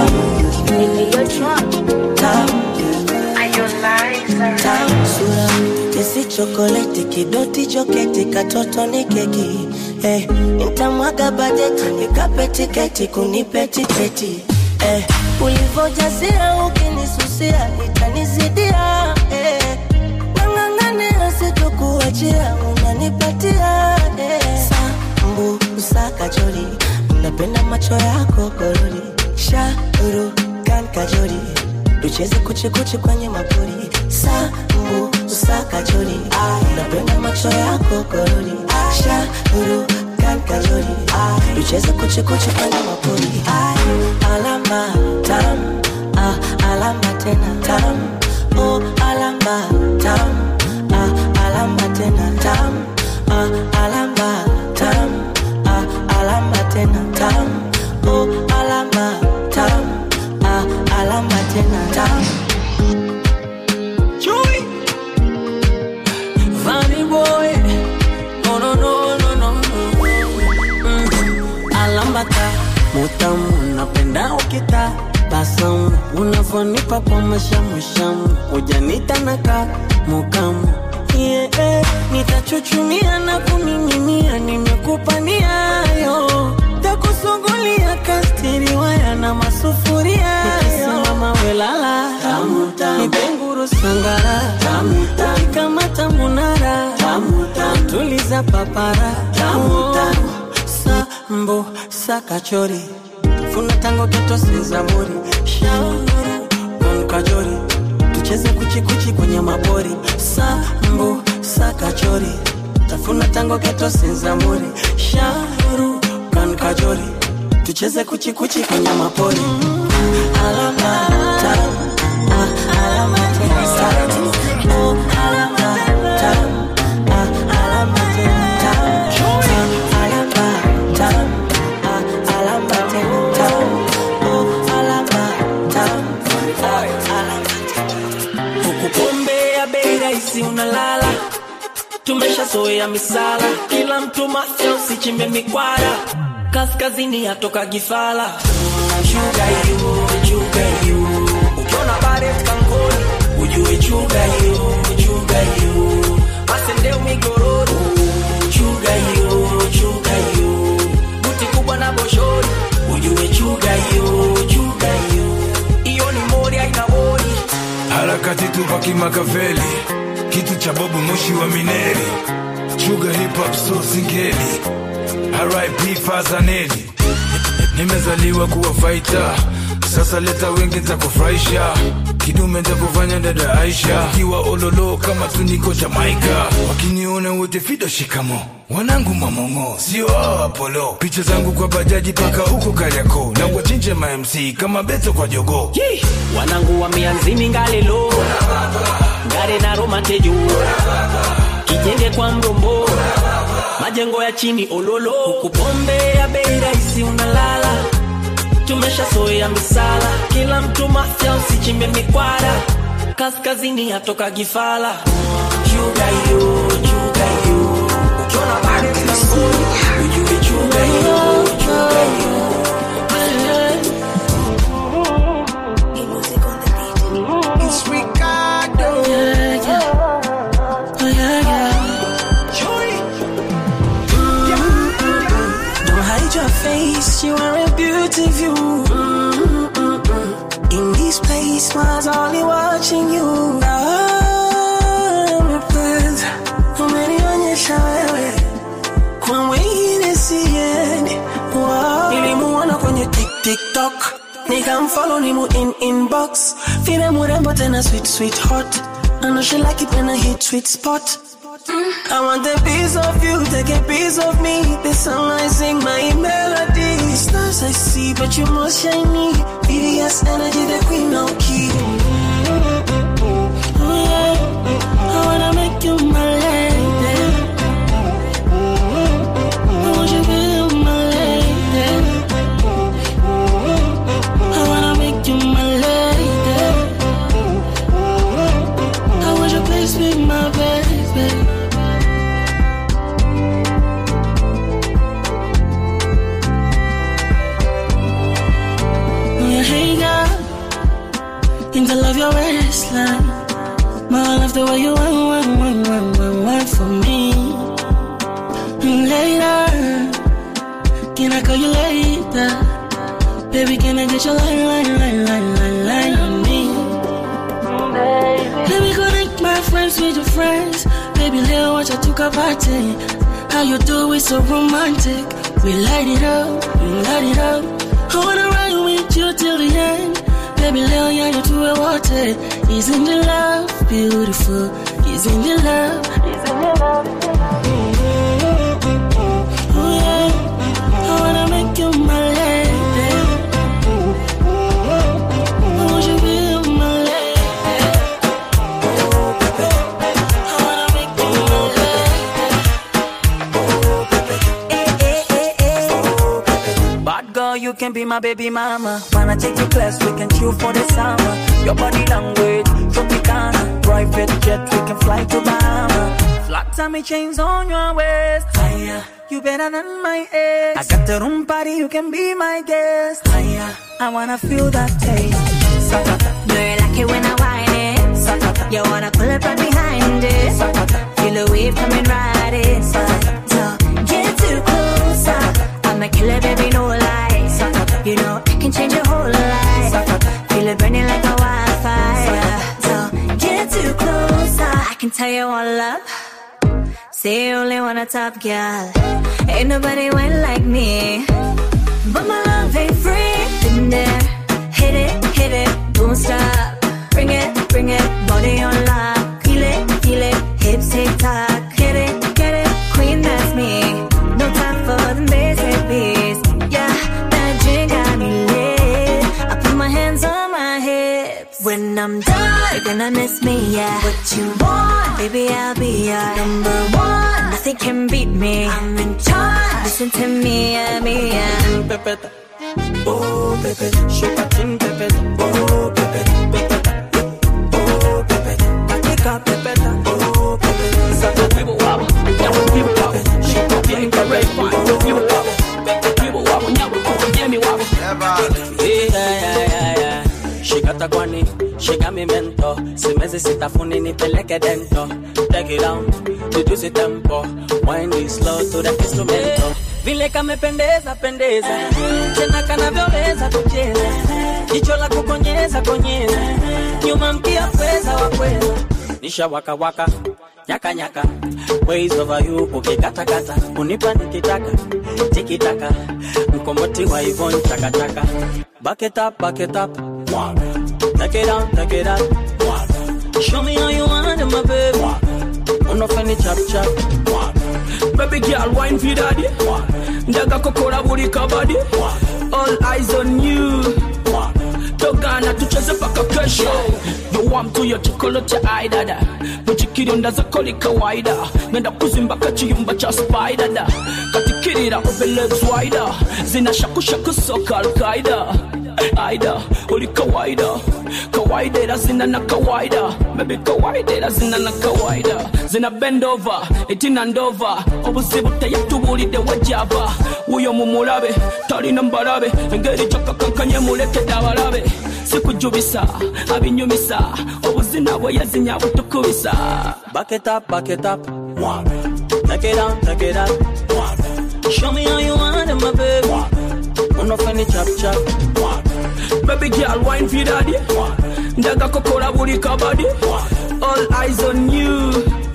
body. sura kesi chokoleti kidoti joketi katoto ni keki eh, nitamwaga bajeti nikape tiketi kunipe tiketi eh, ulivojazia ukinisusia itanizidia eh, nang'ang'ania sitokuachia unanipatia eh, sambu usakajori napenda macho yako gorori shauru kan kajori tucheze kuchikuchi kwenye mapori sambu usakajori napenda macho yako gorori shauru kan kachori Ai, tucheze kuchikuchi kwenye mapori Ai, alama tam ah, alama tena tam oh, alama tam ah, alama tena tam ah, alama tam ah, alama tena tam oh, alama tam ah, alama tena tam Chewy. Funny boy. No, no, no, no, no, no. Mm. Alambata, mutamu, napenda ukita basamu, unavyonipa kwa mashamushamu, ujanita naka mukamu yeah, eh, nitachuchumia na kuning'inia, nimekupa niayo takusungulia kastiri waya na masufuria nikisimama welala nipenguru sangara ukikamata munara tuliza papara sambo sakachori funa tango keto sezamuri shauru konkajori tucheze kuchikuchi kwenye mabori sambo sakachori tafuna tango keto sezamuri shauru konkajori tucheze kuchikuchi kwenye mapori alama tam, ah, alama tena tam. Oh, alama tam, ah, alama tena tam. Ah, alama tam, ah, alama tena tam. Oh, alama tam, ah, alama huku pombe ya bei rahisi unalala tumeshazoea misala kila mtu mafya usichimbe mikwara kaskazini yatoka gifala chuga hiyo chuga hiyo ukiona baret kankoni ujue chuga hiyo chuga hiyo masendeu migororo chuga hiyo chuga hiyo buti kubwa na boshori ujue chuga hiyo chuga hiyo hiyo ni mori aina mori harakati tupa kimakaveli kitu cha bobu moshi wa mineri chuga hip hop so singeli rip fazaneli nimezaliwa kuwa faita sasa leta wengi ntakufurahisha kidume ntakufanya dada aisha kiwa ololo kama tuniko jamaika wakiniona wote fido shikamo wanangu mamongo sio hao apolo picha zangu kwa bajaji paka huko kariako na wachinje mamc kama beto kwa jogo Yee! wanangu wa mianzini ngalelo ngare na romatejo kijenge kwa mrombo majengo ya chini ololo huku pombe ya bei rahisi unalala tumeshazoea misala kila mtu mafya usichimbe mikwara kaskazini yatoka gifala chuga hiyo chuga hiyo ukiona bado tunangoni ujue chuga hiyo chuga hiyo It's Ricardo. Yeah, yeah. Oh, yeah, yeah. Don't hide your face, you are a beauty view. In this place, was only watching you. I'm impressed. Umenionyesha wewe kwa wengine siendi. Wow. Nilimuona kwenye tik- TikTok nikamfollow nimu in inbox vile murembo tena sweet sweet hot I know she like it when I hit sweet spot I want a piece of you, take a piece of me. The song I sing, my melody. Stars I see, but you more shiny. BDS energy, the queen of key. Oh, yeah. I wanna make you my lady. I want you to be my lady. I wanna make you my lady. I want you please be my baby. Yeah, hey girl, think I love your waistline. My love the way you want, want, want, want, want, want for me. And later, can I call you later? Baby, can I get your line, line, line, line, line, line on me? Let me connect my friends with your friends. Baby, little watch I took a party. How you do it so romantic. We light it up, we light it up. I wanna ride with you till the end. Baby, little yeah, you do it water. Isn't the love beautiful? Isn't the love? Isn't the love? Oh, yeah. can be my baby mama. Wanna take you class, we can chill for the summer. Your body language, Tropicana. Private jet, we can fly to Bahama. Flat tummy chains on your waist. Higher. You better than my ex. I got the room party, you can be my guest. Higher. I wanna feel that taste. Sakata. Do you like it when I whine it? Sakata. You wanna pull up right behind it? Sakata. Feel the wave coming right in. So get too close. I'm a killer, baby, no lie. You know I can change your whole life. Feel it burning like a wildfire. So get too close. I can tell you all up. Say you only want a top girl. Ain't nobody went like me. But my love ain't free. Been there, hit it, hit it, don't stop. Bring it, bring it, body on lock. Feel it, feel it, hips tick tock. Hit it, get it, queen that's me. No time for the basic beats. Yeah, that drink got me lit. I put my hands on my hips. When I'm done, you're gonna miss me, yeah. What you want, baby, I'll be your number one. Nothing can beat me. I'm in charge. Listen to me, yeah, me, yeah. Pepeta. Oh, Pepe. Shake a chin, Pepe. Oh, Pepe. Pepeta. Oh, Pepe. Katika, Pepeta. Oh, Pepe. Sasa wibu wabu. Nyabu wibu wabu. Shake a chin, Pepe. Oh, wibu wabu. Pepe wibu wabu. Nyabu wabu. Jemi wabu. Yeah, yeah, yeah, yeah. Shikata kwani, shika mi mento Simezi sitafuni nipeleke dento Take it down, reduce tempo Wind it slow to the instrumento Vile kamependeza pendeza Tena kanavyoweza kucheza Jicho la kukonyeza konyeza Nyuma mkia pweza wa pweza Nisha waka waka Nyaka nyaka Ways over you ukikatakata Unipa nikitaka Tikitaka Mkomboti wa Ivon chakachaka Back it up, back it up Take it down, take it up Show me how you want it, my baby Unofeni chap chap Baby girl, wine for daddy. Njaga kokora buri kabadi. All eyes on you. Togana tucheze paka kesho. You want to your chocolate eye dada. Muchikiri ndaza koli kawaida. Nenda kuzimba kachiyumba cha spider da. Katikirira open legs wider. Zina shaku shaku soka al-Qaida. Aida, uli kawaida kawaida ila zina na kawaida maybe kawaida ila zina na kawaida zina bend over etina ndova obuzibu teyatubulidde wajaba wuyo mumulabe talina mbalabe engeri gyakakankanye mulekedde abalabe sikujubisa abinyumisa obuzina bwe yazinya butukubisa Back it up, back it up Take it down, take it up Show me how you want it, my baby Unofeni chap chap Baby girl, wine for daddy. Njaga kokora buri kabadi. All eyes on you.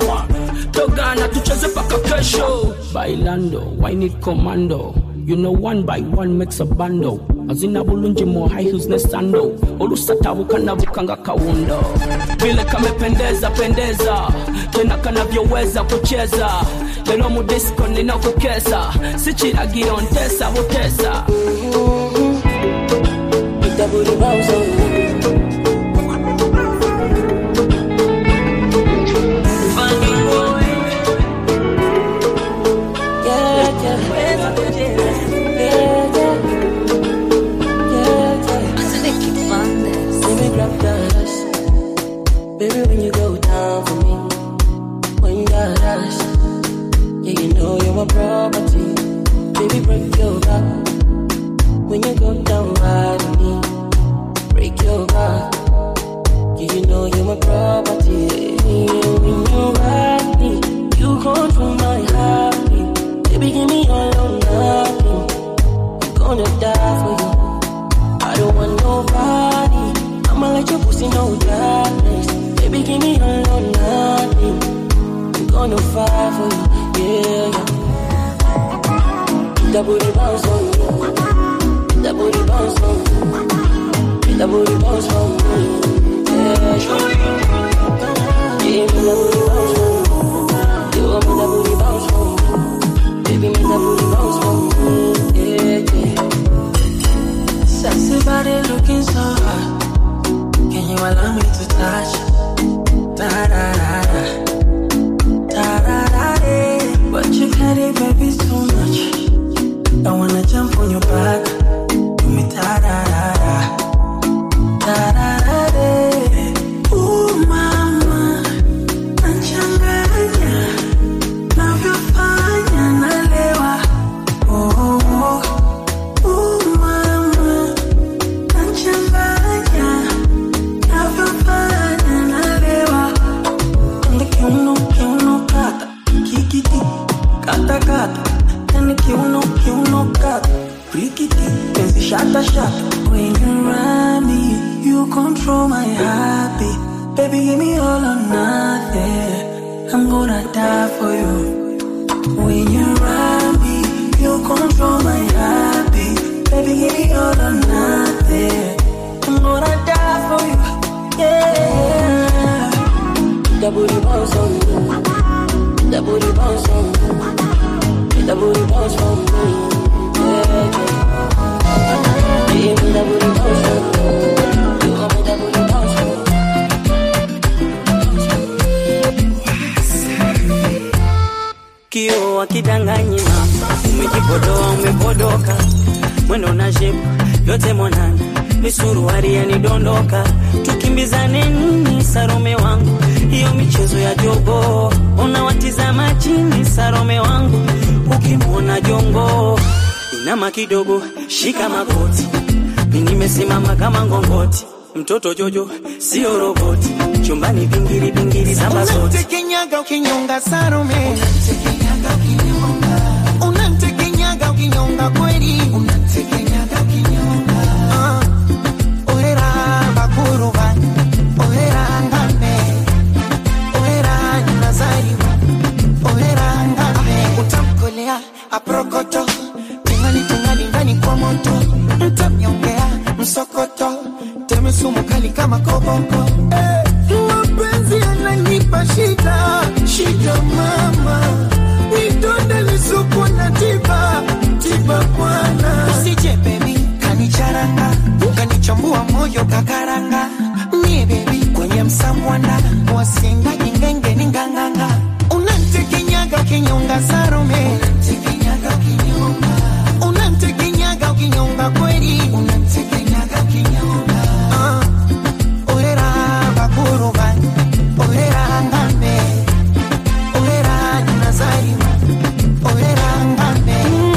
Togana tucheze paka kesho. Bailando, wine it commando. You know one by one makes a bando. Azina bulungi mo high heels ne sando. Olusatabuka nabukanga kawundo. Vile kamependeza pendeza. Tena kanavyoweza kucheza. Lelo mu disco ninakukesa. Si kiragiro ntesa butesa. Put that booty bounce on me Funny boy Yeah, yeah Yeah, yeah Yeah, yeah Baby, grab that Baby, when you go down for me When you got us Yeah, you know you're my property Baby, break your back When you go down right on me Break your back Yeah, you know you're my property Yeah, when you ride me You control my heartbeat Baby, give me all or nothing I'm gonna die for you I don't want nobody I'ma let your pussy know darkness Baby, give me all or nothing I'm gonna fight for you Yeah, yeah That booty bounce on me That booty bounce on me That booty bounce on me Yeah, sure Yeah, me that booty bounce on me You want me that booty bounce on me Baby, me that booty bounce on me Yeah, yeah Sexy body looking so hot Can you allow me to touch? Da da da da Da da da da But you carry baby too much I wanna jump on your back shatter, shatter. When you run me, you control my heartbeat. Baby, give me all or nothing. I'm gonna die for you. When you run me, you control my heartbeat. Baby, give me all or nothing. I'm gonna die for you. Yeah. The booty bounce on me. The booty bounce on me. The booty bounce on me. Yeah. Give me the booty bounce on me. You want me the booty bounce on me. Kio akidanganyi mama, umejipodoa umepodoka, mwendo na shepu yote mwanana, misuruari yanidondoka, tukimbizane nini Sarome wangu, hiyo michezo ya jogo, unawatizama chini Sarome wangu, ukimwona jongo inama kidogo, shika magoti, mimi nimesimama kama ngongoti, mtoto Jojo sio roboti, chumbani pingiri pingiri saba zote Unamtekenyaga ukinyonga Salome, unamtekenyaga ukinyonga kweli, Ah, ohera bakuruba, ohera ngame, ohera nazariwa, ohera ngame, utamkolea aprokoto, tingali tingali ndani kwa moto, mtamnyongea msokoto, teme sumu kali kama koboko, eh, mapenzi yananipa shida, shida mama, vidonda lisuku na tiba, tiba bwana, usije baby kanicharanga, ukanichambua moyo kakaranga, mie baby kwenye msamwanda, wasinga jingenge ni nganganga, unantekenyaga kinyonga Salome, unantekenyaga kinyonga, unantekenyaga kinyonga kweli, unantekenyaga kinyonga, ah, ohera bakuruba, ohera ngame, ohera nazariwa, ohera ngame,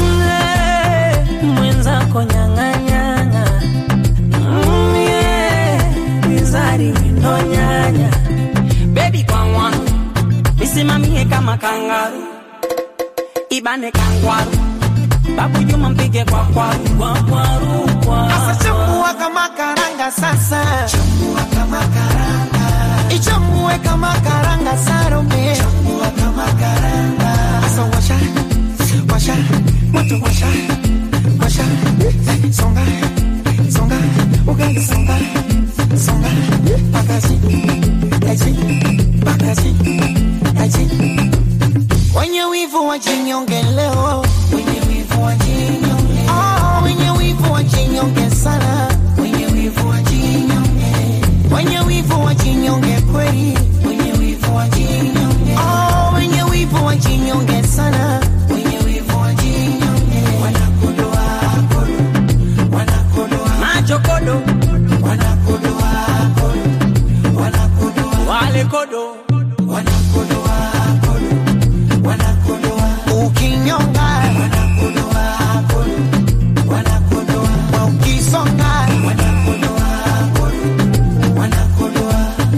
mwenzako nyang'anyang'a Mm, yeah. mizari windo nyanya bebi kwangwa misimamie kama kangaru ibane kangwaru babu juma mpige kwa kwaru kwa kwaru kwa Sasa chambua kama karanga sasa, chambua kama karanga, ichambue kama karanga Salome, chambua kama karanga. Sasa washa, washa, moto washa, washa, songa, songa, ugali songa, songa, pakazi, aji, pakazi, aji. Wenye wivu wajinyonge leo, wenye wivu wajinyonge, oh, wenye wivu wajinyonge sana, wenye wivu wajinyonge, wenye wivu wajinyonge kweli, wenye wivu wajinyonge, oh, wenye wivu wajinyonge sana, wenye wivu wajinyonge, wanakodoa kodo, wanakodoa macho kodo wanakodoa kodo, wanakodoa wale kodo wanakodoa kodo, wanakodoa ukinyonga, wanakodoa kodo, wanakodoa ukisonga, wanakodoa kodo, wanakodoa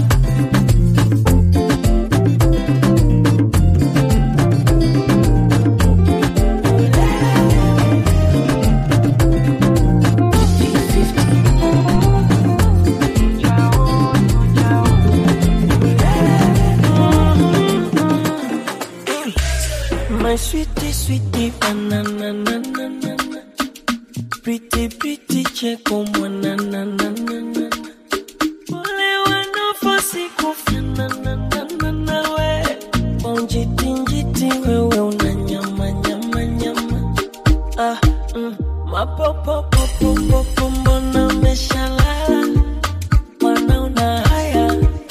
My sweetie, sweetie, banana, na, na, na, na. Pretty, pretty, cheko, mwana, na, na, na, na. Wale wanafosi kufanana, na, na, na, we. Kwa njiti, njiti, wewe una nyama, nyama, nyama. Ah, mm. Mapopopopopopo, mbona umeshalala? Mwana una haya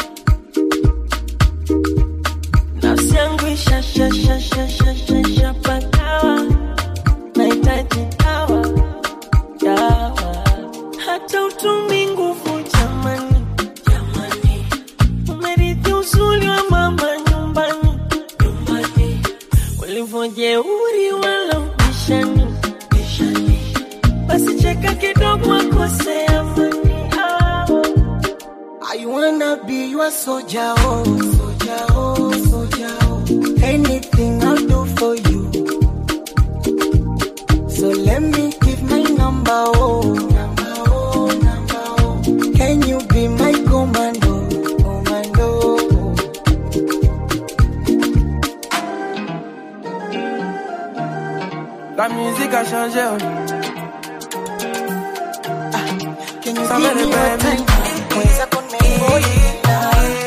nafsi yangu ishashashashashashapagawa nahitaji dawa dawa hata utumi nguvu jamani jamani umerithi uzuri wa mama nyumbani nyumbani ulivyojeuri wala ubishani bishani basi cheka kidogo akose amani ah. I wanna be your soldier, oh, soldier, oh, soldier, oh. Anything I'll do for you. So let me give my number, oh. musique a changé. oh. Can you Ça give me me your répète. time? Mweza kunengoyela.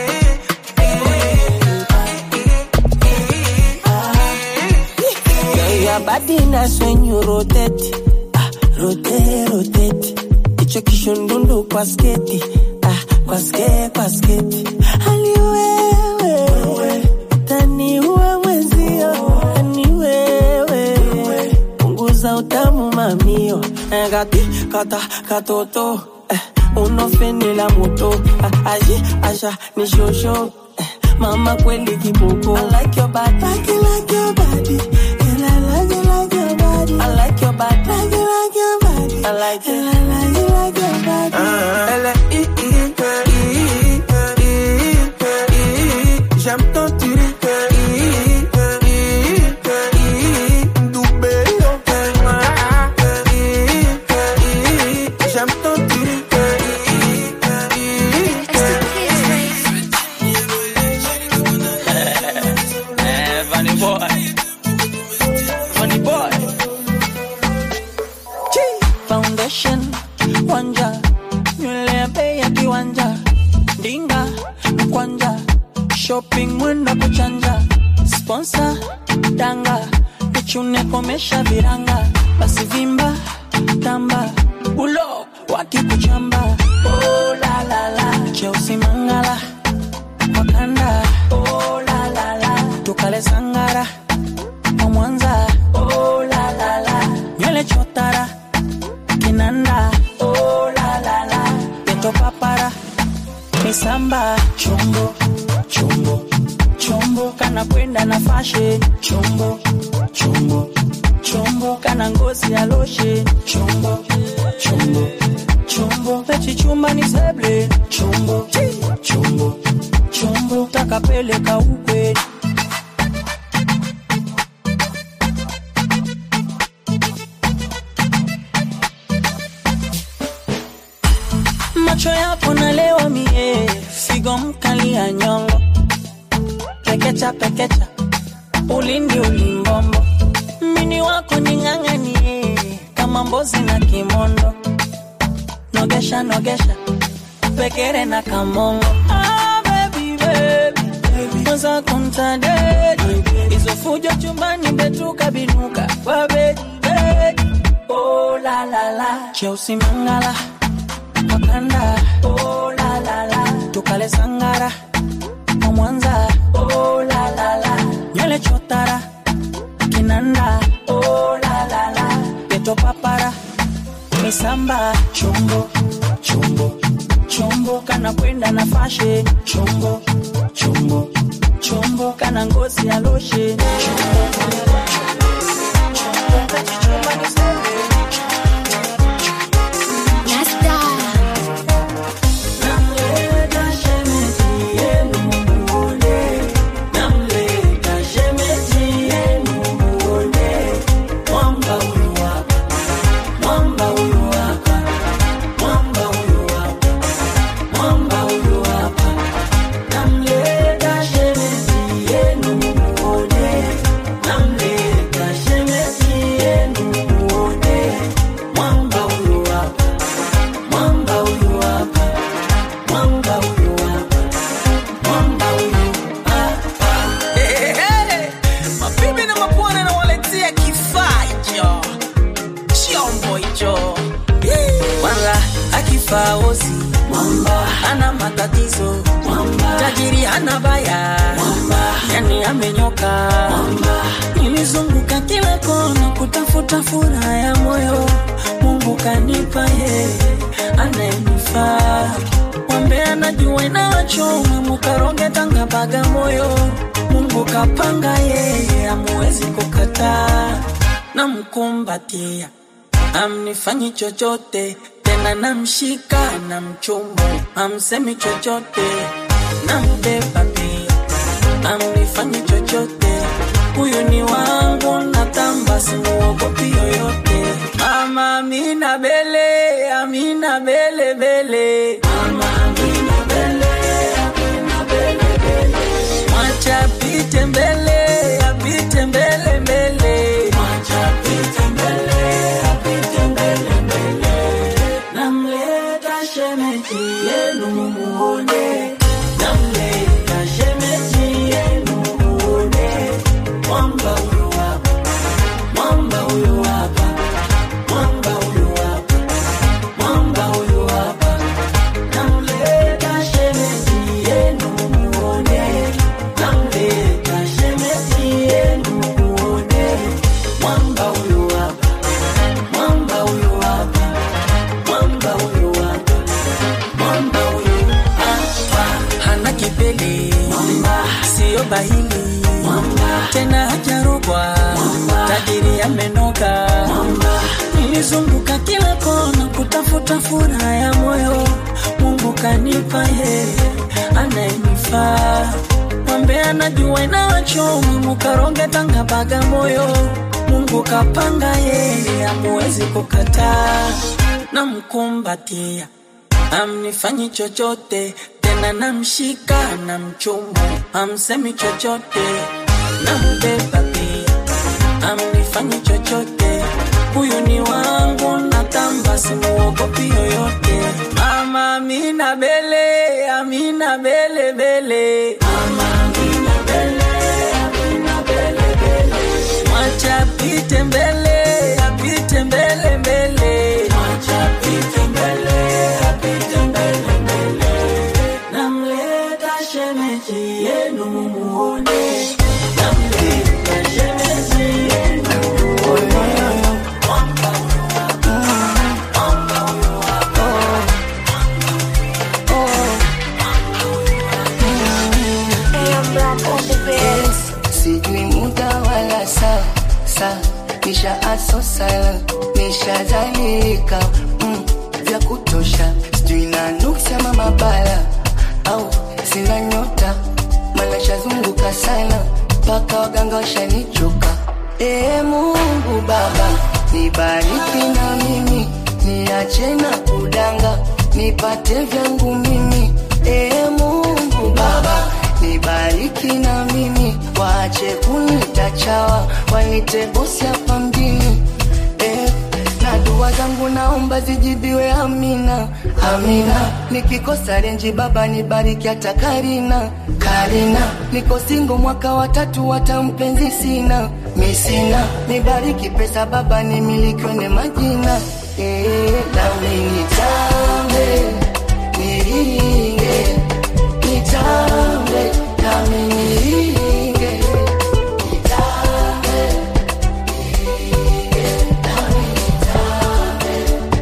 Yeah, your body nice when you rotate. Ah, rotate, rotate. Icho kishundundu kwa sketi. Ah, kwa sketi, kwa sketi. Hali wewe. Tani uwe mwenzio. Tani wewe. Punguza utamu mamio. Eh, Gati, kata, katoto. Eh, unofeni la moto. Ah, aji, asha, ni shosho. Eh, mama kweli kiboko. I like your body. Like you like your body. And I like you like your body. I like your body. Like you like your body. I like it. And I like you like your body. Elle est hi, hi, hi, hi, hi, hi. J'aime ton tiri. hi, hi, hi, hi. Ndoubé, yo. Hi, hi, hi. J'aime ton tiri. Eh, Funny boy. Funny boy. Foundation wanja nywele ya bei ya kiwanja ndinga mkwanja shopping mwenda kuchanja sponsor danga nichune komesha viranga basi vimba tamba ulo wakikuchamba oh, la, la, la. cheusi mangala wakanda oh, la, la, la. tukale sangara kwa mwanza oh, la, la, la. nywele chotara kinanda oh, la, la, la. peto papara misamba chombo chombo chombo kana kwenda na fashe chombo chombo chombo kana ngozi ya loshe chombo chombo chombo pechichumba ni seble chombo chombo chombo takapeleka ukwe macho yako nalewa mie figo mkali ya nyongo pekecha pekecha ulindi ulimbombo mini wako ning'ang'anie kama mbozi na kimondo nogesha nogesha pekere na kamongo ah, baby, baby, baby. Mwaza kumtadedi hizo fujo chumbani betuka binuka kwa bedi bedi oh, la, la, la. cheusi mangala wakanda oh, la, la, la. tukale sangara kwa mwanza oh, la, la, la. nywele chotara kinanda oh, la, la, la. peto papara misamba chombo chombo chombo kana kwenda na fashe chombo chombo chombo kana ngozi ya loshe chombo mabibi na mabwana nawaletea kifaa hicho chombo hicho kwanza akifaa osi ana matatizo tajiri hana baya yani amenyoka nilizunguka kila kona kutafuta furaha ya moyo mungu kanipa ye anayenifaa mwambe anajua inawachoma mukaronge tanga baga moyo mungu kapanga yeye amuwezi kukataa namkumbatia amnifanyi chochote tena namshika na mchumba amsemi chochote nambeba pia amnifanyi chochote huyu ni wangu natamba simuogopi yoyote mama amina bele amina bele bele mama amina bele amina bele bele mwacha apite mbele apite mbele mbele mwacha apite mbele shamba hili tena hajarogwa tajiri amenoka nilizunguka kila kona kutafuta furaha ya moyo mungu kanipa yeye anayenifaa mwambe anajua inawachoma mukaronge tanga bagamoyo mungu kapanga yeye amuwezi kukataa namkumbatia amnifanyi chochote tena namshika na mchumu amsemi chochote nambeba pia amnifanyi chochote huyu ni wangu natamba simuogopi yoyote mama amina bele amina bele bele mwacha apite mbele apite mbele mbele mwacha apite mbele apite mbele mbele namleta shemeji yenu muone namleta shemeji yenu muone Yes, sijui muda wala saa saa nisha aso sala nishazalika mm, vya kutosha sijui na nuksi ama mabala au sina nyota mana shazunguka sana mpaka waganga washanichoka ee mungu baba nibariki na mimi niache na kudanga nipate vyangu mimi ee mungu baba nibariki na mimi waache kunita chawa wanite bosi hapa mjini eh, na dua zangu naomba zijibiwe amina amina nikikosa renji baba nibariki hata karina karina niko singo mwaka watatu hata mpenzi sina misina nibariki pesa baba nimilikiwe ne majina eh, nami nitambe niringe nitambe nami niringe nitambe niringe nami nitambe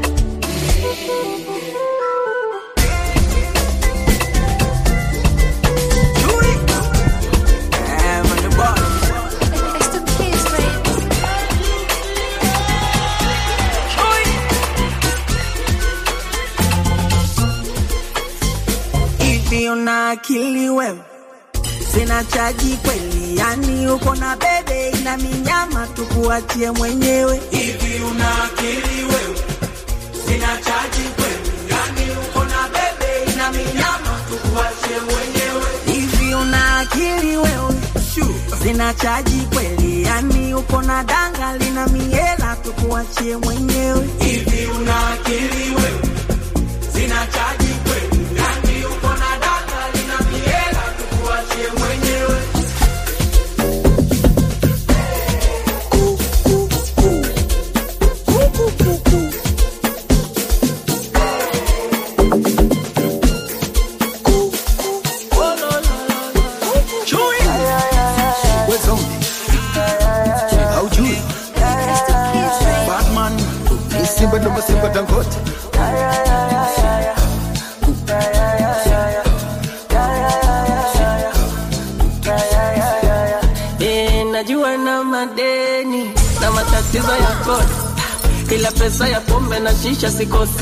hivi una akili wewe sina chaji kweli yani uko na bebe ina minyama tukuachie mwenyewe hivi una akili wewe sina chaji kweli yani uko na bebe ina minyama tukuachie mwenyewe hivi una akili wewe sina chaji kweli yani uko na danga lina miela tukuachie mwenyewe hivi una akili wewe sina chaji kweli yani uko na danga lina miela tukuachie mwenyewe haujui batman ni simba ndo masimba dangote Eh, najua na madeni na matatizo ya kodi, ila pesa ya pombe na shisha sikosi.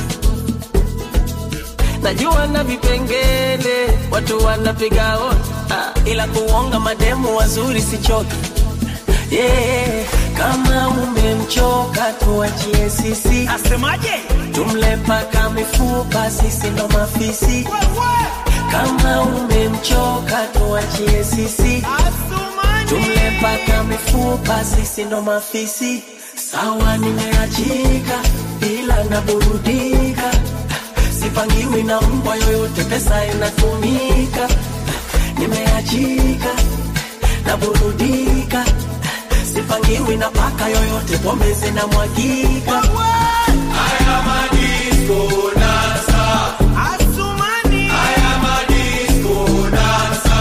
Najua na vipengele watu wanapiga hodi, ah, ila kuonga mademu wazuri sichoki. Yeah, kama umemchoka tuachie sisi. Asemaje? Tumle paka mifupa, sisi ndo mafisi. Kama umemchoka tuachie sisi. Tumle paka mifupa, sisi ndo mafisi. Sawa, nimeachika ila naburudika, sipangiwi na mbwa yoyote, pesa inatumika. Nimeachika naburudika, sipangiwi na paka yoyote, pombe zinamwagika. Haya madisco dansa, Asumani. Haya madisco dansa.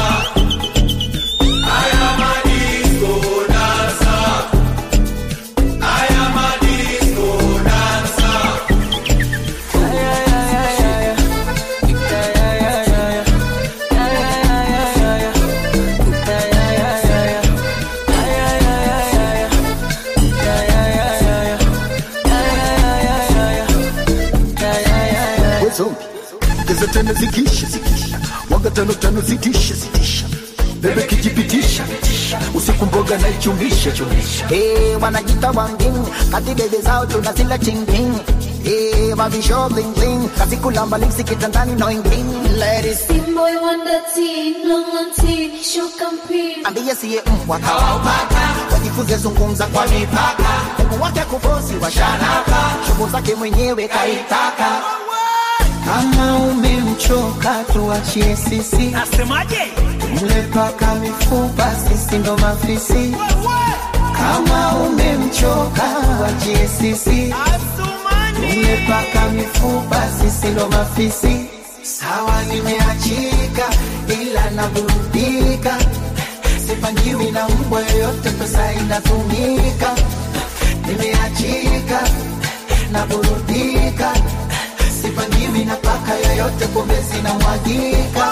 Haya madisco dansa. Haya madisco dansa. tena zikisha zikisha waga tano tano zitisha zitisha bebe kijipitisha usiku mboga na ichumisha chumisha Hey, wanajita wangin kati bebe zao tunazila chinging Hey, mavisho bling bling kazi kulamba lipsi kitandani no ingling Ladies Boy wonder teen, long on teen, show campaign. ambie siye mbwa kawaupaka wajifunze zungumza kwa mipaka Mungu wake kufosi washanaka shughuli zake mwenyewe kaitaka kama umemchoka tuachie sisi Asemaje? mle paka mifupa sisi ndo mafisi kama umemchoka tuachie sisi mle paka mifupa sisi ndo mafisi sawa nimeachika ila naburudika sipangiwi na mbwa yoyote pesa inatumika nimeachika naburudika sipangiwi na paka yoyote pombe zinamwagika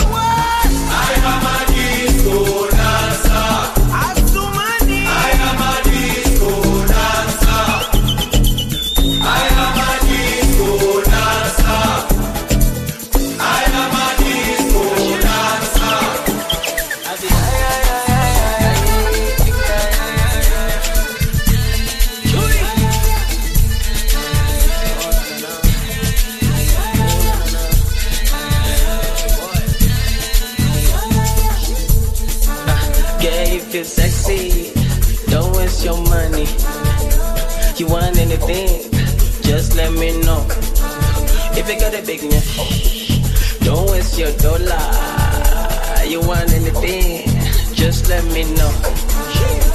Yeah, if you're sexy, don't waste your money. You want anything, just let me know. If you got a big nyash, don't waste your dollar. You want anything, just let me know.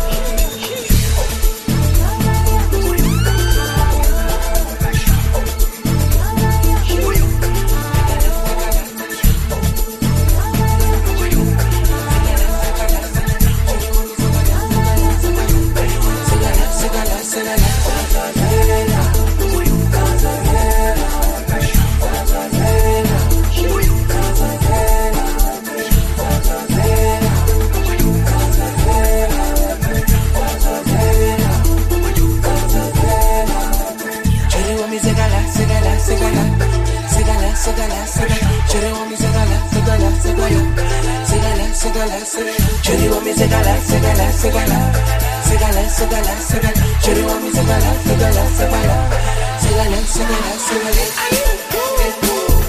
Cherry want me segala, segala, segala, segala, segala, segala. Cherry want me segala, segala, segala, segala, segala, segala. Cherry want me segala, segala, segala, segala, segala, segala. Cherry want me segala, segala, segala, segala, segala, segala.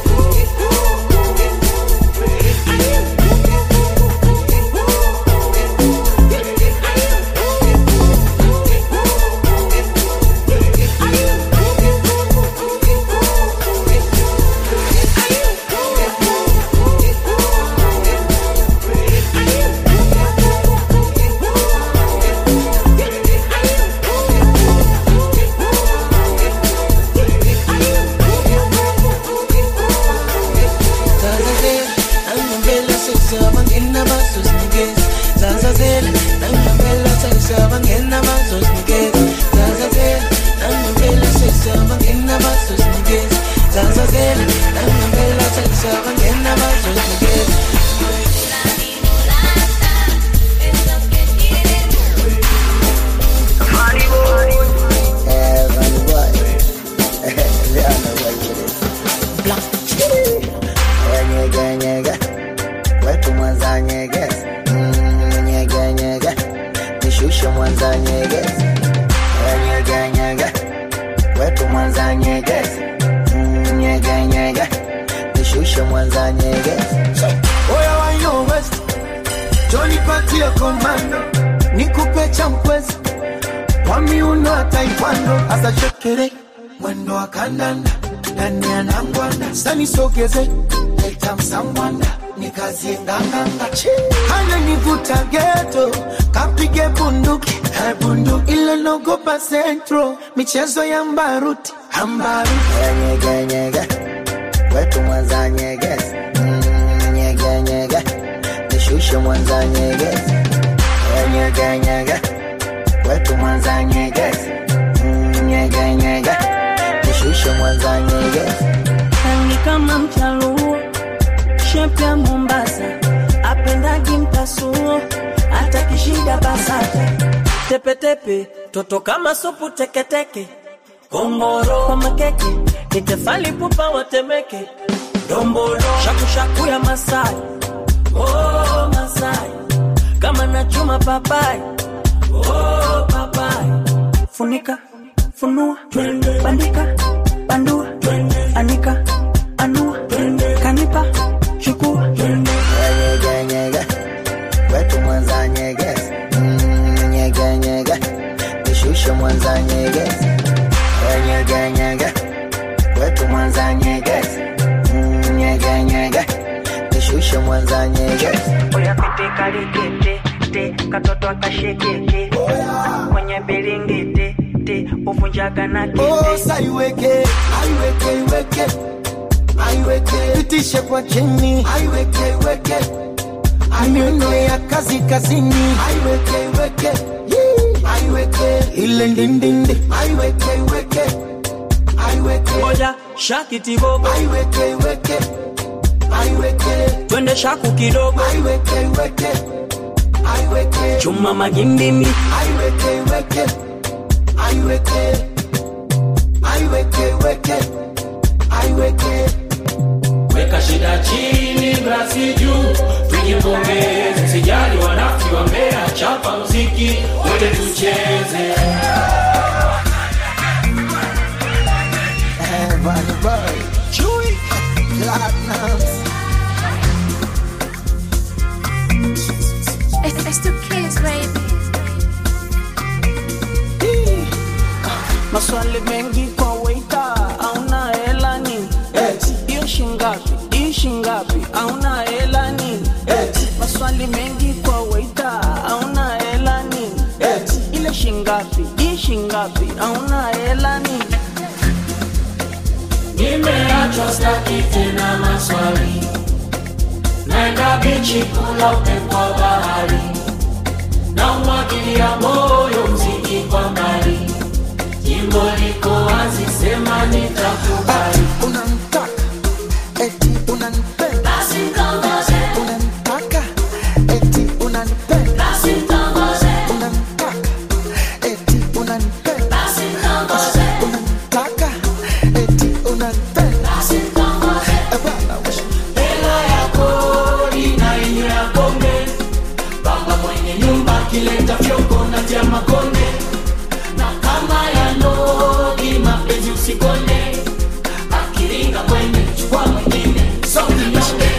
Zazazela, nangambela sekusaba ngena bazosinikeza Zazazela, nangambela sekusaba ngena bazosinikeza Zazazela, nangambela sekusaba ngena bazosinikeza Zazazela, nangambela sekusaba ngena bazosinikeza nyege nyege wetu mwanza nyege Mm, nyege nyege nishushe mwanza nyege nyege nyege wetu mwanza nyege Mm, nyege nyege nishushe mwanza nyege oya wayo west joni patie komando nikupe cha mkwezi kwa miuno ya taekwondo hasa shekere mwendo wa kandanda ndani ya nangwanda sanisogeze leta msangwanda nikazie nganganga hana nivuta geto kapige bunduki Eh, bunduki ile nogopa centro michezo ya mbaruti ambaruti nyege nyege wetu mwanza nyege Mm, nyege nyege nishushe mwanza nyege nyege nyege wetu mwanza nyege Mm, nyege nyege nishushe mwanza nyege rangi kama mchaluo shepu ya Mombasa apendagi mpasuo hata kishida basata tepetepe toto kama supu teketeke kongoro kwa makeke nitefali pupa watemeke dombolo shakushaku ya masai oh, masai kama nachuma papai oh, papai funika funua bandika bandua anika anua kanipa chukua Nyege, nyege, wetu mwanza nyegezi Mm, nyege, nyege, nishushe mwanza nyegezi Eh, nyege, nyege, wetu mwanza nyegezi Mm, nyege, nyege, nishushe mwanza nyegezi oya pete kalikete te katoto akashekeke kwenye bilingiti te uvunjaga na kete Osa iweke, aiweke, iweke, aiweke, pitishe kwa chini, aiweke, iweke, miuno ya kazi kazini, aiweke, iweke, Yee. aiweke, ile ndindindi, aiweke, iweke, aiweke, moja shakiti bobo aiweke, iweke, aiweke, twende shaku kidogo aiweke, iweke, aiweke, chuma magindini aiweke, iweke, aiweke, aiweke, iweke, aiweke. weka shida chini glasi juu tujipongeze sijali wanafiki wa mbea chapa mziki wote tucheze Bad boy, Chewy, Platinums. It's, it's the kids, baby. maswali mengi kwa waita auna hela ni hiyo shingapi hii shingapi auna hela ni maswali mengi kwa waita auna hela ni ile shingapi hii shingapi auna hela ni nimeachwa staki tena maswali naenda bichi kula upepo wa bahari na umwagilia moyo mziki kwa mbali jimbo liko wazi sema nitakubali Unanitaka, eti unanipenda. Unanitaka, eti unanipenda. Unanitaka, eti unanipenda. Unanitaka, eti unanipenda. Eh, bwana, wewe. hela ya kodi na yenye ya bonge baba mwenye nyumba akileta vyombo na vya makonde na kama ya nodi mapenzi usikone akiringa kwenye chukua mwingine songinyonge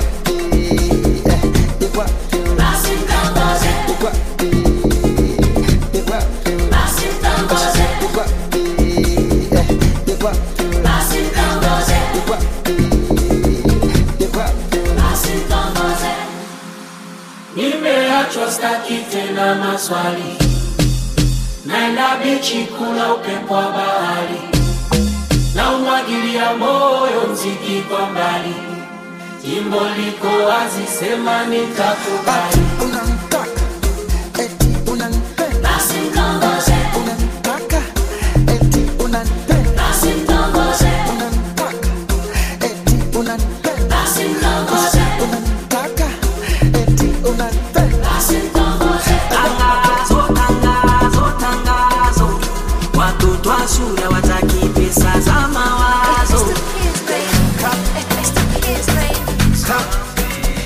nimeachwa staki tena maswali naenda bichi kula upepo wa bahari na umwagilia moyo mziki kwa mbali jimbo liko wazi sema nitakubali Unanitaka, eti unanipenda. Unanitaka, eti unanipenda. Unanitaka, eti unanipenda. Unanitaka, eti unanipenda. Tangazo, tangazo, tangazo, watoto wa shule wataki pesa za mawazo. It's the kids, baby.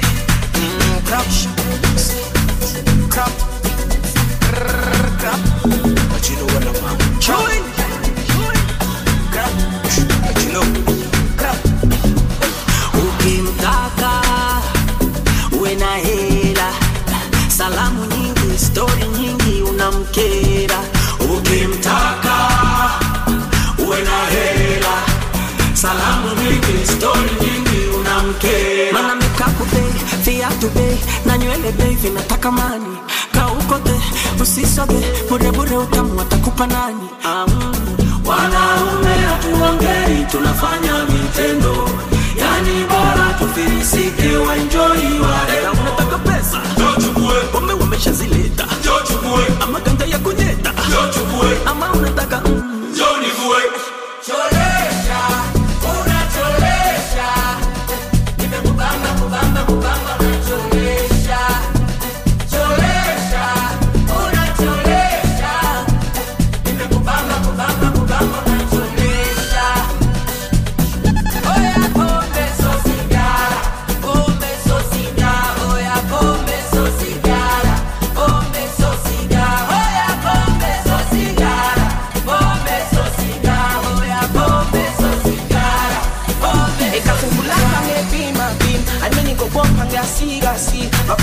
Ukimtaka uwe na hela, salamu nyingi, stori nyingi, unamkera. Ukimtaka uwe na hela, salamu nyingi, stori nyingi, unamkera. Mana mikapu bei, viatu bei, na nywele bei, vinataka mani kaukote, usisoge burebure, utamu atakupa nani? Ah, mm. Wanaume hatuongei, tunafanya vitendo, yani bora tufilisike, waenjoi wale. Na unataka pesa, pombe wameshazileta, ama ganja ya kunyeta, ama unataka mm. Cholesha, unacholesha. Nimekubamba, kubamba, kubamba, unacholesha. Cholesha, unacholesha. Nimekubamba, kubamba, kubamba, unacholesha. Oya, pombe so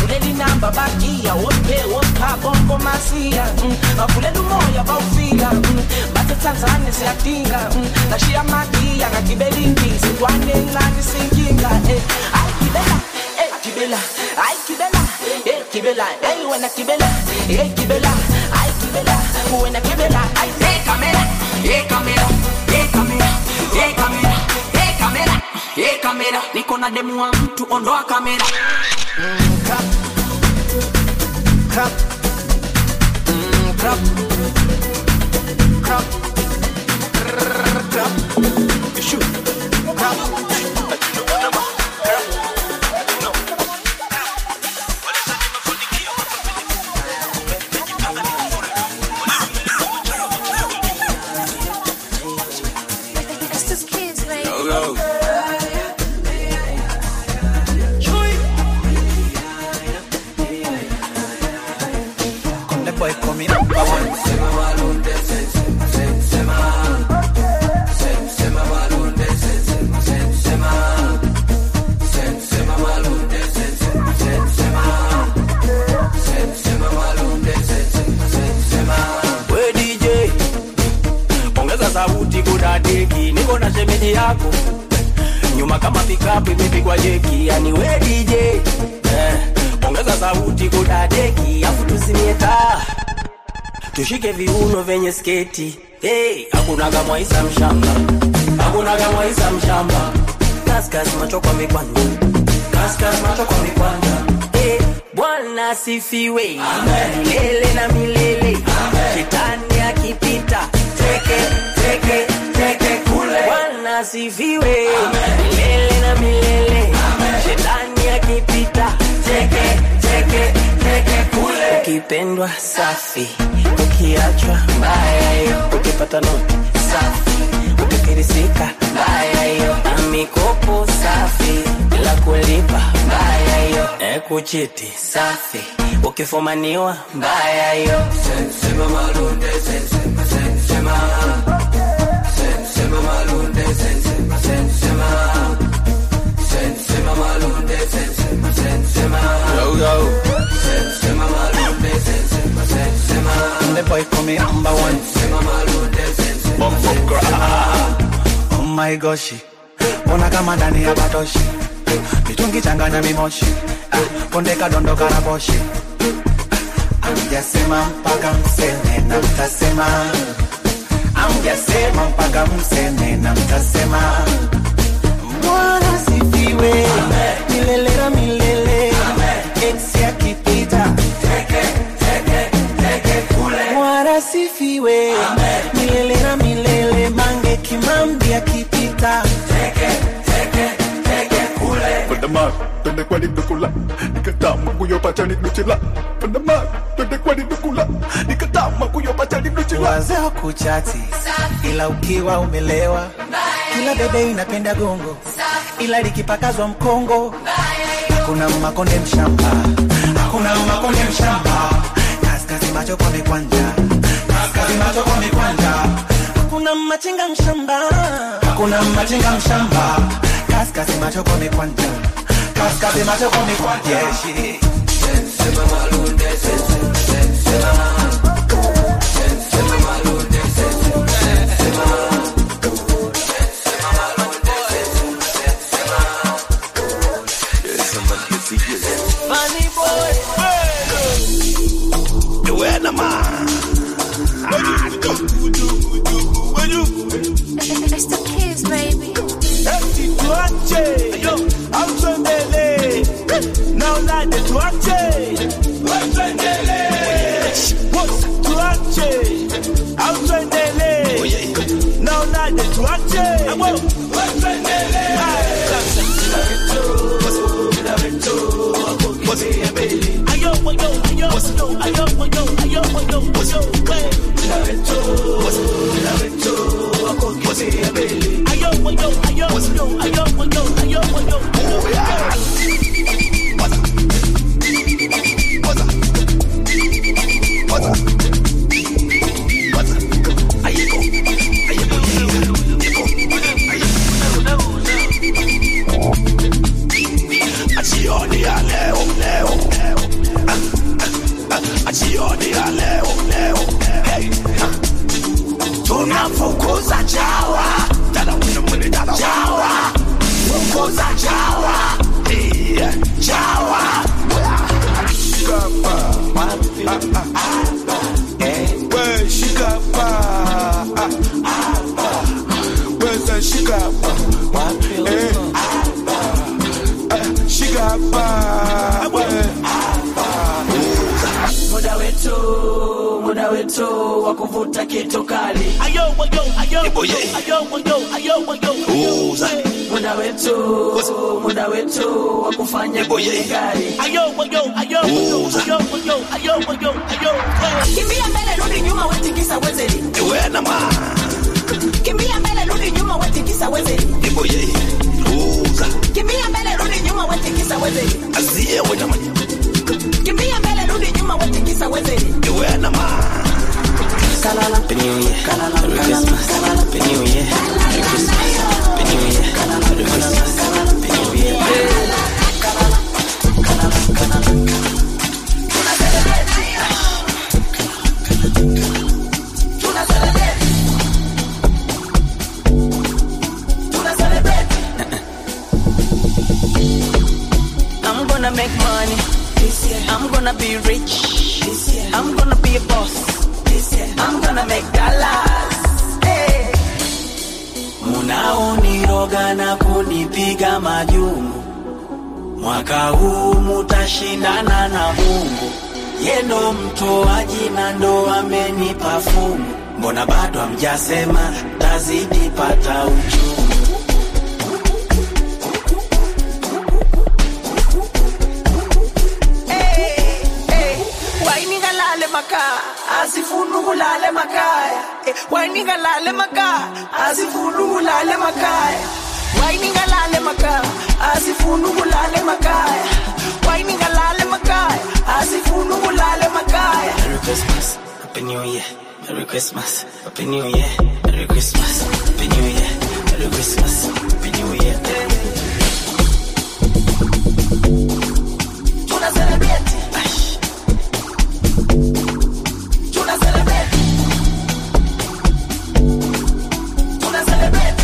kuleli namba bagia wope wopa bongo masia mm. kuleli umoya bawufika mm. bathe tanzania siyadinga mm. ngashiya madia ngagibela indizi ntwane encane sinkinga eh. ayi gibela eh, gibela ayi gibela eh, gibela hey wena gibela eh, gibela ayi gibela wena gibela ayi hey kamera hey kamera hey kamera hey kamera hey kamera hey kamera niko na demu wa mtu ondoa kamera mm, crap. Crap. Mm, crap. Crap. Crap. Shoot. Crap. It's just kids, baby. Yo, yo. The boy coming up, I want we DJ ongeza sauti kudadeki, niko na shemeji yako nyuma kama pikapu imepigwa jeki, yani we DJ eh, ongeza sauti kudadeki, afu tuzimie taa tushike viuno vyenye sketi hey, hakunaga mwaisa mshamba, hakunaga mwaisa mshamba, kaskas macho kwa mikwanja, kaskas macho kwa mikwanja hey, Bwana asifiwe milele na milele, shetani akipita teke teke teke kule. Bwana asifiwe milele na milele, shetani akipita teke teke teke kule. Ukipendwa safi, ukiachwa mbaya hiyo, ukipata noti safi, ukifirisika mbaya hiyo, na mikopo safi bila kulipa mbaya hiyo, e kuchiti safi, ukifumaniwa mbaya hiyo. Sema malunde, sema sema sema malunde, sema sema sema malunde, sema sema Yo, yo. sema malunde, sema sema The boy coming number one. Oh my gosh. Ona kama ndani ya batoshi. Mitungi changanya mimoshi. Ah, Konde kadondoka na boshi. Amjasema mpaka mseme na mtasema. Amjasema mpaka mseme na mtasema. Bwana sifiwe. Milele na milele. Ex akipita. Bwana sifiwe milele na milele, mange kimambi akipita Pandamar, twende kwani dukula nikatama kuyopata ni nuchila Pandamar, twende kwani dukula nikatama kuyopata ni nuchila wazee kuchati, ila ukiwa umelewa, kila bebe inapenda gongo, ila likipakazwa mkongo, hakuna makonde mshamba, hakuna makonde mshamba, kaskazi macho kwa mikwanja, kaskazi macho kwa mikwanja, hakuna machinga mshamba, hakuna machinga mshamba, kaskazi macho kwa mikwanja, kaskazi macho kwa mikwanja, yeah, shit. Sema malunde, sema, sema. Funny boy, The weatherman. It's the kids, baby. tuache yo autuendele naonaje tuache tuache autuendele naonaje tuache Jioni ya leo leo wetu wa kuvuta kitu kali Ayo, ayo, ayo, ayo, ayo, ayo, ayo, Uza. muda wetu muda wetu wa kufanya gari Ayo, ayo, ayo, ayo, ayo, ayo, ayo, ayo. Kimbia mbele rudi nyuma wetikisa wezeri. Wena ma. Kimbia mbele rudi nyuma wetikisa wezeri. Iboye. Uza. Kimbia mbele rudi nyuma wetikisa wezeri. Asiye wena ma. Kimbia mbele rudi nyuma wetikisa wezeri. Wena ma. Happy New Year, Merry Christmas, Happy New Year, Merry Christmas, Happy New Year, Merry Christmas, Happy New Year. I'm gonna make money. I'm gonna be rich. I'm gonna be a boss. I'm gonna make dollars. Hey. munaoniroga na kunipiga majungu mwaka huu mutashindana na mungu yendo mtoaji na ndo amenipa fungu mbona bado amjasema tazidi pata uchungu Wainingalale makaa asifunu kulale makaya Eh, wainingalale makaa asifunu kulale makaya wainingalale makaa asifunu kulale makaya wainingalale makaya asifunu kulale makaya Merry Christmas, Happy New Year, Merry Christmas, Happy New Year, Merry Christmas, Happy New Year, Merry Christmas, Happy New Year. tuna celebrate tuna celebrate tuna celebrate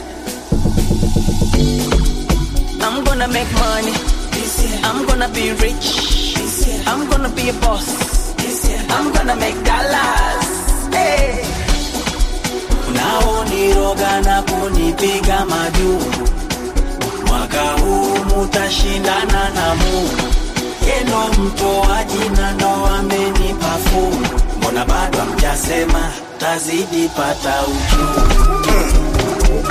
I'm gonna make money. I'm gonna be rich. I'm gonna be a boss. I'm gonna make dollars. Hey. unaoniroga na kunipiga majungu mwaka huu mutashindana na mungu yendo mtoaji na ndo amenipa fungu mbona bado amjasema tazidi pata uchungu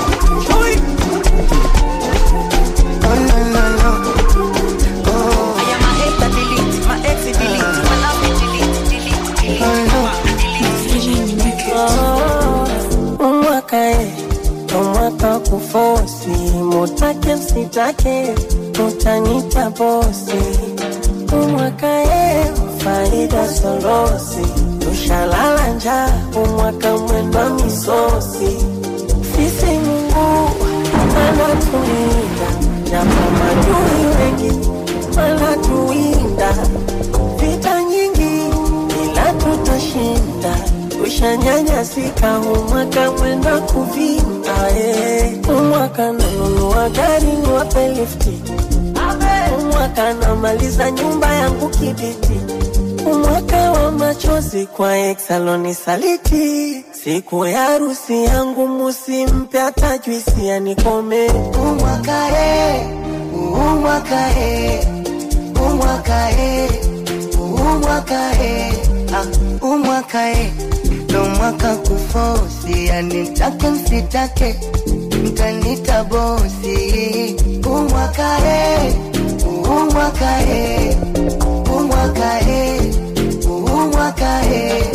I am a hater, delete. My ex, delete. My love, delete, delete, delete. umwaka e umwaka kufosi mutake msitake mutanita bosi umwaka e faida sorosi tushalala njaa umwaka mwendwa misosi sisi mungu anatulinda japo majui wengi wanatuwinda vita nyingi ila tutashinda tushanyanyasika umwaka mwenda kuvinda eh. umwaka nanunua gari niwape lifti umwaka namaliza nyumba yangu kibiti umwaka wa machozi kwa exaloni saliti siku ya harusi yangu musimpe hata juisi yanikome umwaka e umwaka e umwaka e umwaka e ah, umwaka e ndo mwaka kufosi yani mtake msitake mtanita bosi umwaka e umwaka e umwaka e umwaka e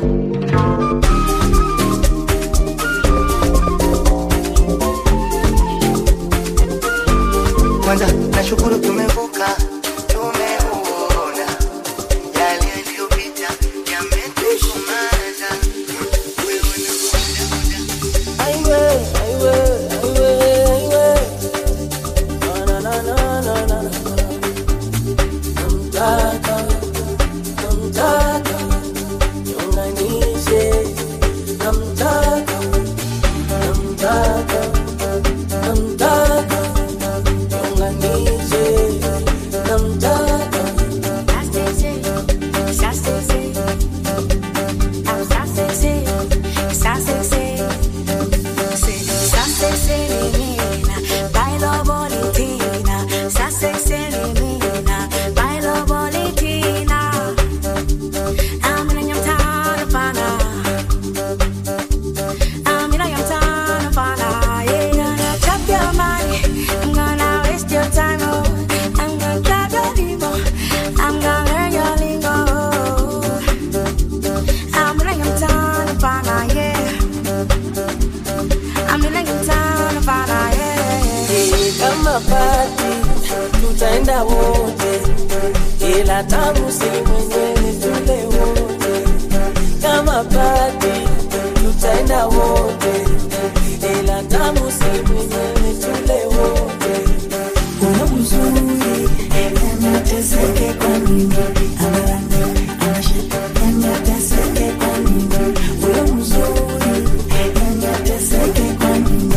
kwanza nashukuru tumevuka tumeuona yale yaliyopita yametukumaza Aiwe, aiwe, aiwe, aiwe. Na, na, na, na, na, na, na. Namtaka, namtaka, niunganishe. Namtaka, namtaka, namtaka, niunganishe. Namtaka. Bailo bolitina, sa se se elimina. Bailo bolitina. ila tamu si mwenyewe tule wote kama badi tutaenda wote ila tamu si mwenyewe tule wote una uzuri anateseke kwa nini anateseke kwa nini una uzuri anateseke kwa nini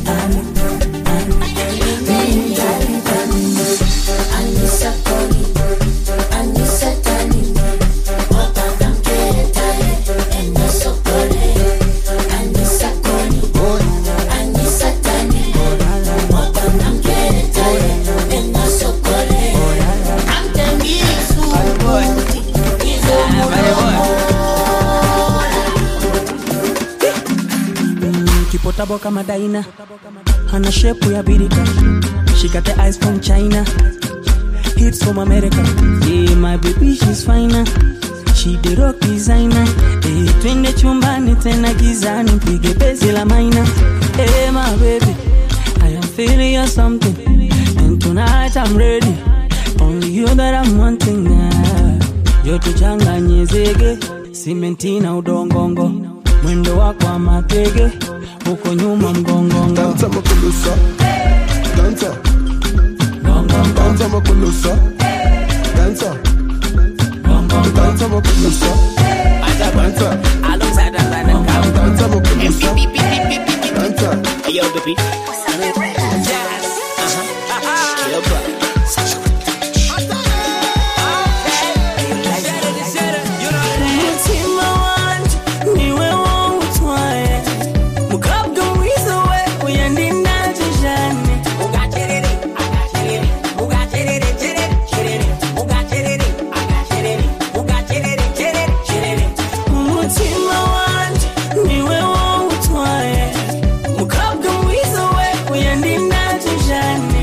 kipotabo kama daina hana shepu ya birika she got the eyes from china hips from america yeah, my baby she's finer she the rock designer eh, twende chumbani tena gizani mpige bezi la maina eh, my baby i am feeling you something and tonight i'm ready only you that i'm wanting now joto changanye zege simenti na udongongo mwendo wako wa mapege huko nyuma mgongongo Danza makulusa Danza Danza makulusa Danza Danza makulusa Danza Alongside the line, Danza makulusa Danza Yo, the beat. Yes. Uh-huh. Yo, bro. umutima wanje niwe wawutwaye mukobwa mwiza we uyandindaje jane umutima wanje niwe wawutwaye mukobwa mwiza we uyandindaje jane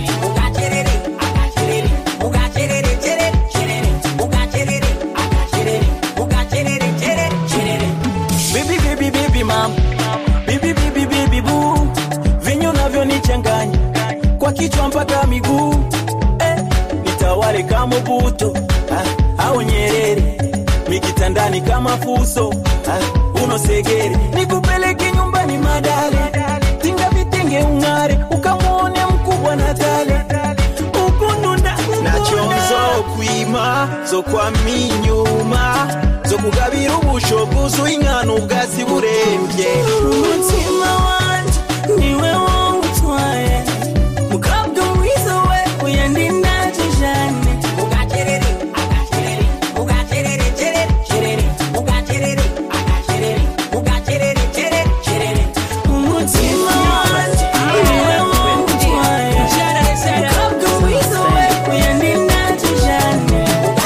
Baby, baby, baby, mam. Baby, baby, baby, boo. Vinyo navyonichanganya kwa kichwa mpaka miguu eh, nitawale kama buto ah, au Nyerere mikitandani kama fuso ah, unosegere nikupeleke nyumbani madale tinga vitenge ung'are ukamwone mkubwa na tale ukundunda nacyonzo kwima zo kwama inyuma zo kugabira ubushoguzi uw'inkana ubwatsi burembye umutima wanje niwe wawutwaye mukobwa mwiza we uyandindaje jane umutima wanje niwe wawutwaye mukobwa mwiza we uyandindaje jane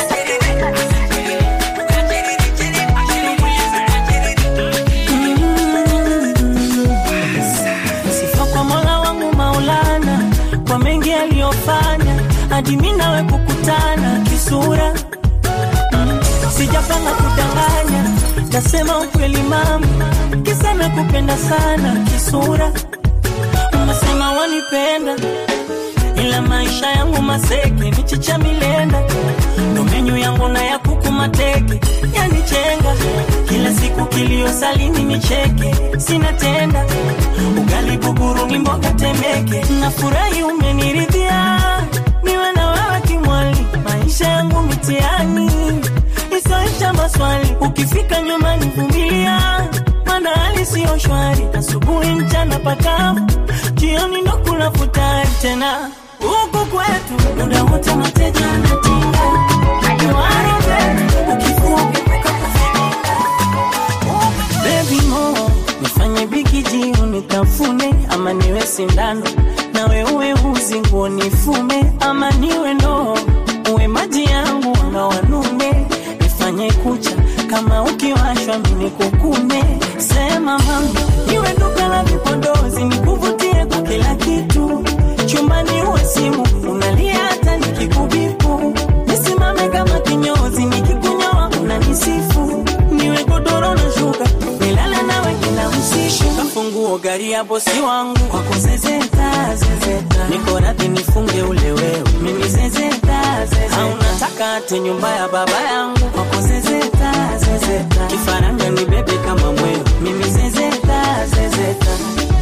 sifa kwa mola wangu maulana kwa mengi aliyofanya hadi mi nawe kukutana kisura Mm, sijapanga kudanganya nasema ukweli mama kisa na kupenda sana kisura unasema wanipenda ila maisha yangu maseke michicha milenda ndo menyu yangu na ya kuku mateke yanichenga kila siku kilio salini nicheke sina tenda ugali buguru ni mboga temeke nafurahi umeniridhia niwe na wewe kimwali maisha yangu mitiani isoisha maswali ukifika nyumbani vumilia mana hali siyo shwari asubuhi mchana pakavu jioni ndo kula futari tena huku kwetu muda wote mateja anatinga Niwaroge, ukifua ukivuka kufinika. Baby mo nifanye bigiji unitafune ama niwe sindano nawe uwe uzi nguo nifume ama niwe ndoo uwe maji yangu na wanume nifanye kucha kama ukiwashwa mini kukume sema mama niwe duka la vipodozi nikuvutie kwa kila kitu chumbani uwe simu unalia hata nikikubipu nisimame kama kinyozi nikikunyoa unanisifu niwe godoro na shuka nilale nawe kila usiku kafunguo gari gari ya bosi wangu kwako zezeta zezeta niko radhi nifunge ule wewe mimi zezeta zezeta au nataka ate nyumba ya baba yangu kwako zezeta zezeta kifaranga ni bebe kama mwewe mimi zezeta zezeta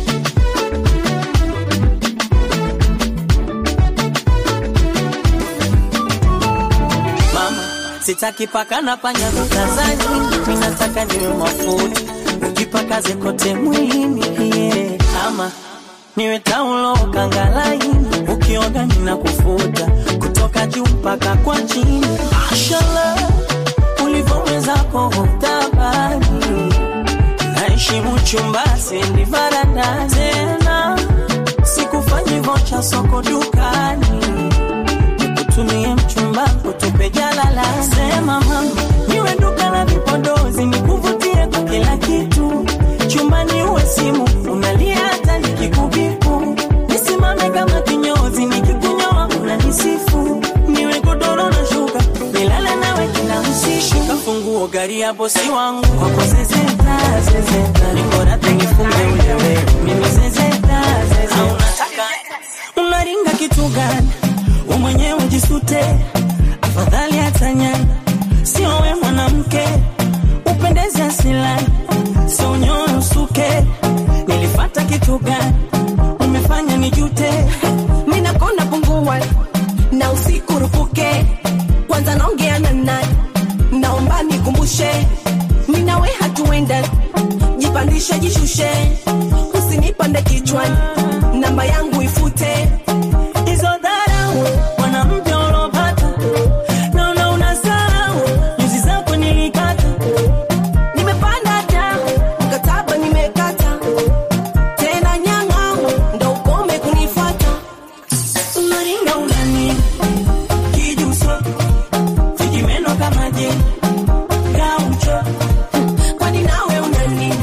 mama sitaki paka na panya vitazani mimi nataka niwe mafuta ukipakaze kote mwilini yeah. ama niwe taulo kangalaini ukioga nina kufuta kutoka juu mpaka kwa chini mashallah ulivyowezako tabani naheshimu chumba sendi varanda tena sikufanyi vocha soko dukani nikutumie mchumba kutupe jalala sema mama niwe duka la vipodozi nikuvutie kwa kila kitu chumbani uwe simu unalia hata nikikubiku nisimame kama kinyozi nikikunyoa unanisifu niwe godoro na shuka nilale nawe kila usiku kafunguo gari ya bosi wangu kwako zezeta zezeta nikoradhi nifunge ulewe mimi zezeta zezeta unataka unaringa kitu gani we mwenyewe jisute afadhali hatanyana sio we mwanamke upendeze asilani sio unyoe usuke nilifata kitu gani umefanya nijute ninakona pungua na usiku rupuke kwanza naongea na nani naomba nikumbushe minawe hatuenda jipandishe jishushe usinipande kichwani namba yangu ifute hizo dharau mwanamke ulopata naona unasahau nyuzi zako nilikata nimepanda da mkataba nimekata tena nyang'au ndo ukome kunifata unaringa unani kijuso vijimeno kama je gaucho kwani nawe unani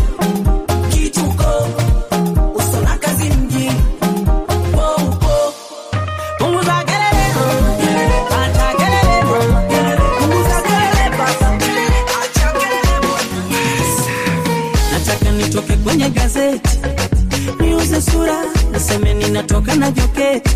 kituko usona kazi mjini poupo punguza kelele acha kelele punguza kelele acha kelele nataka nitoke kwenye gazeti niuze sura niseme ninatoka na joketi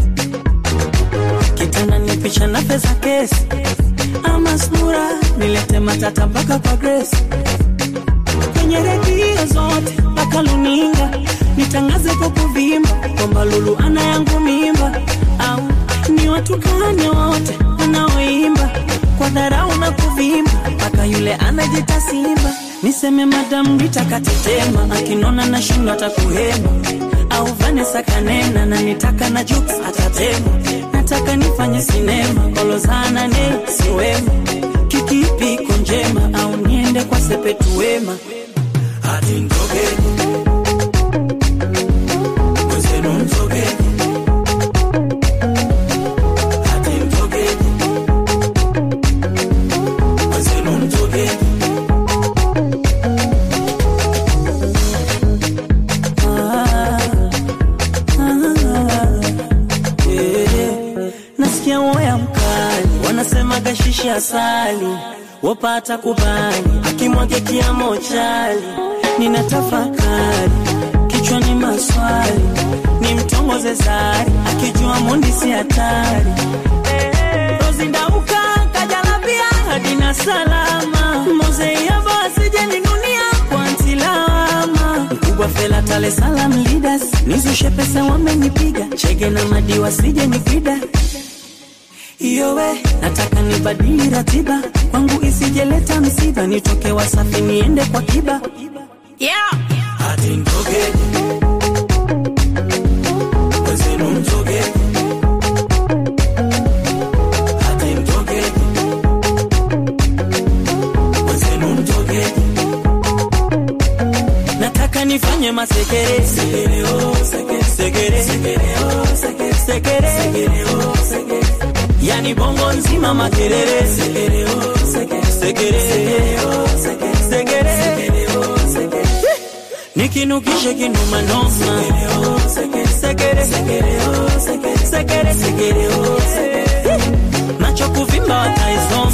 kitanda ni picha na pesa kesi ama sura nilete matata mpaka kwa Grace kwenye redio zote mpaka luninga nitangaze kwa kuvimba kwamba Lulu ana yangu mimba au ni watukane wote wanaoimba kwa dharau na kuvimba mpaka yule anajita simba niseme madam Rita katetema akinona na shindo atakuhema au Vanessa kanena na nitaka na Jux atatema nataka nifanye sinema kolozana ne siwema kikipi iko njema au niende kwa sepetu wema hadi ndogeni mwenzenu mtogeni hadi mtogeni mwenzenu mtogeni Ah, ah, yeah. nasikia woya mkali wanasema gashishi asali wapata kubali akimwage kiamo chali nina tafakari kichwani maswali ni mtongoze zari akijua mundi si hatari rozindauka kajalabia hadina salama mozeiava asijeninunia kwa ntilama mkubwa fela tale salam leaders nizushe pesa wamenipiga chege na madiwa sije nipida iyowe nataka nibadili ratiba kwangu isijeleta msiba nitoke wasafi niende kwa kiba yeah. hadi mtogeni wezenu mtogeni hadi mtogeni wezenu mtogeni nataka nifanye masekere sekere, oh, sekere, sekere, sekere, oh, sekere, sekere, sekere, oh, sekere. yani bongo nzima makelele sekere, oh, sekere, sekere, sekere, oh, sekere, sekere, sekere, oh, sekere. nikinukishe kinuma noma sekere, sekere, sekere, oh, sekere, sekere, sekere, oh, sekere. macho kuvimba wataisoma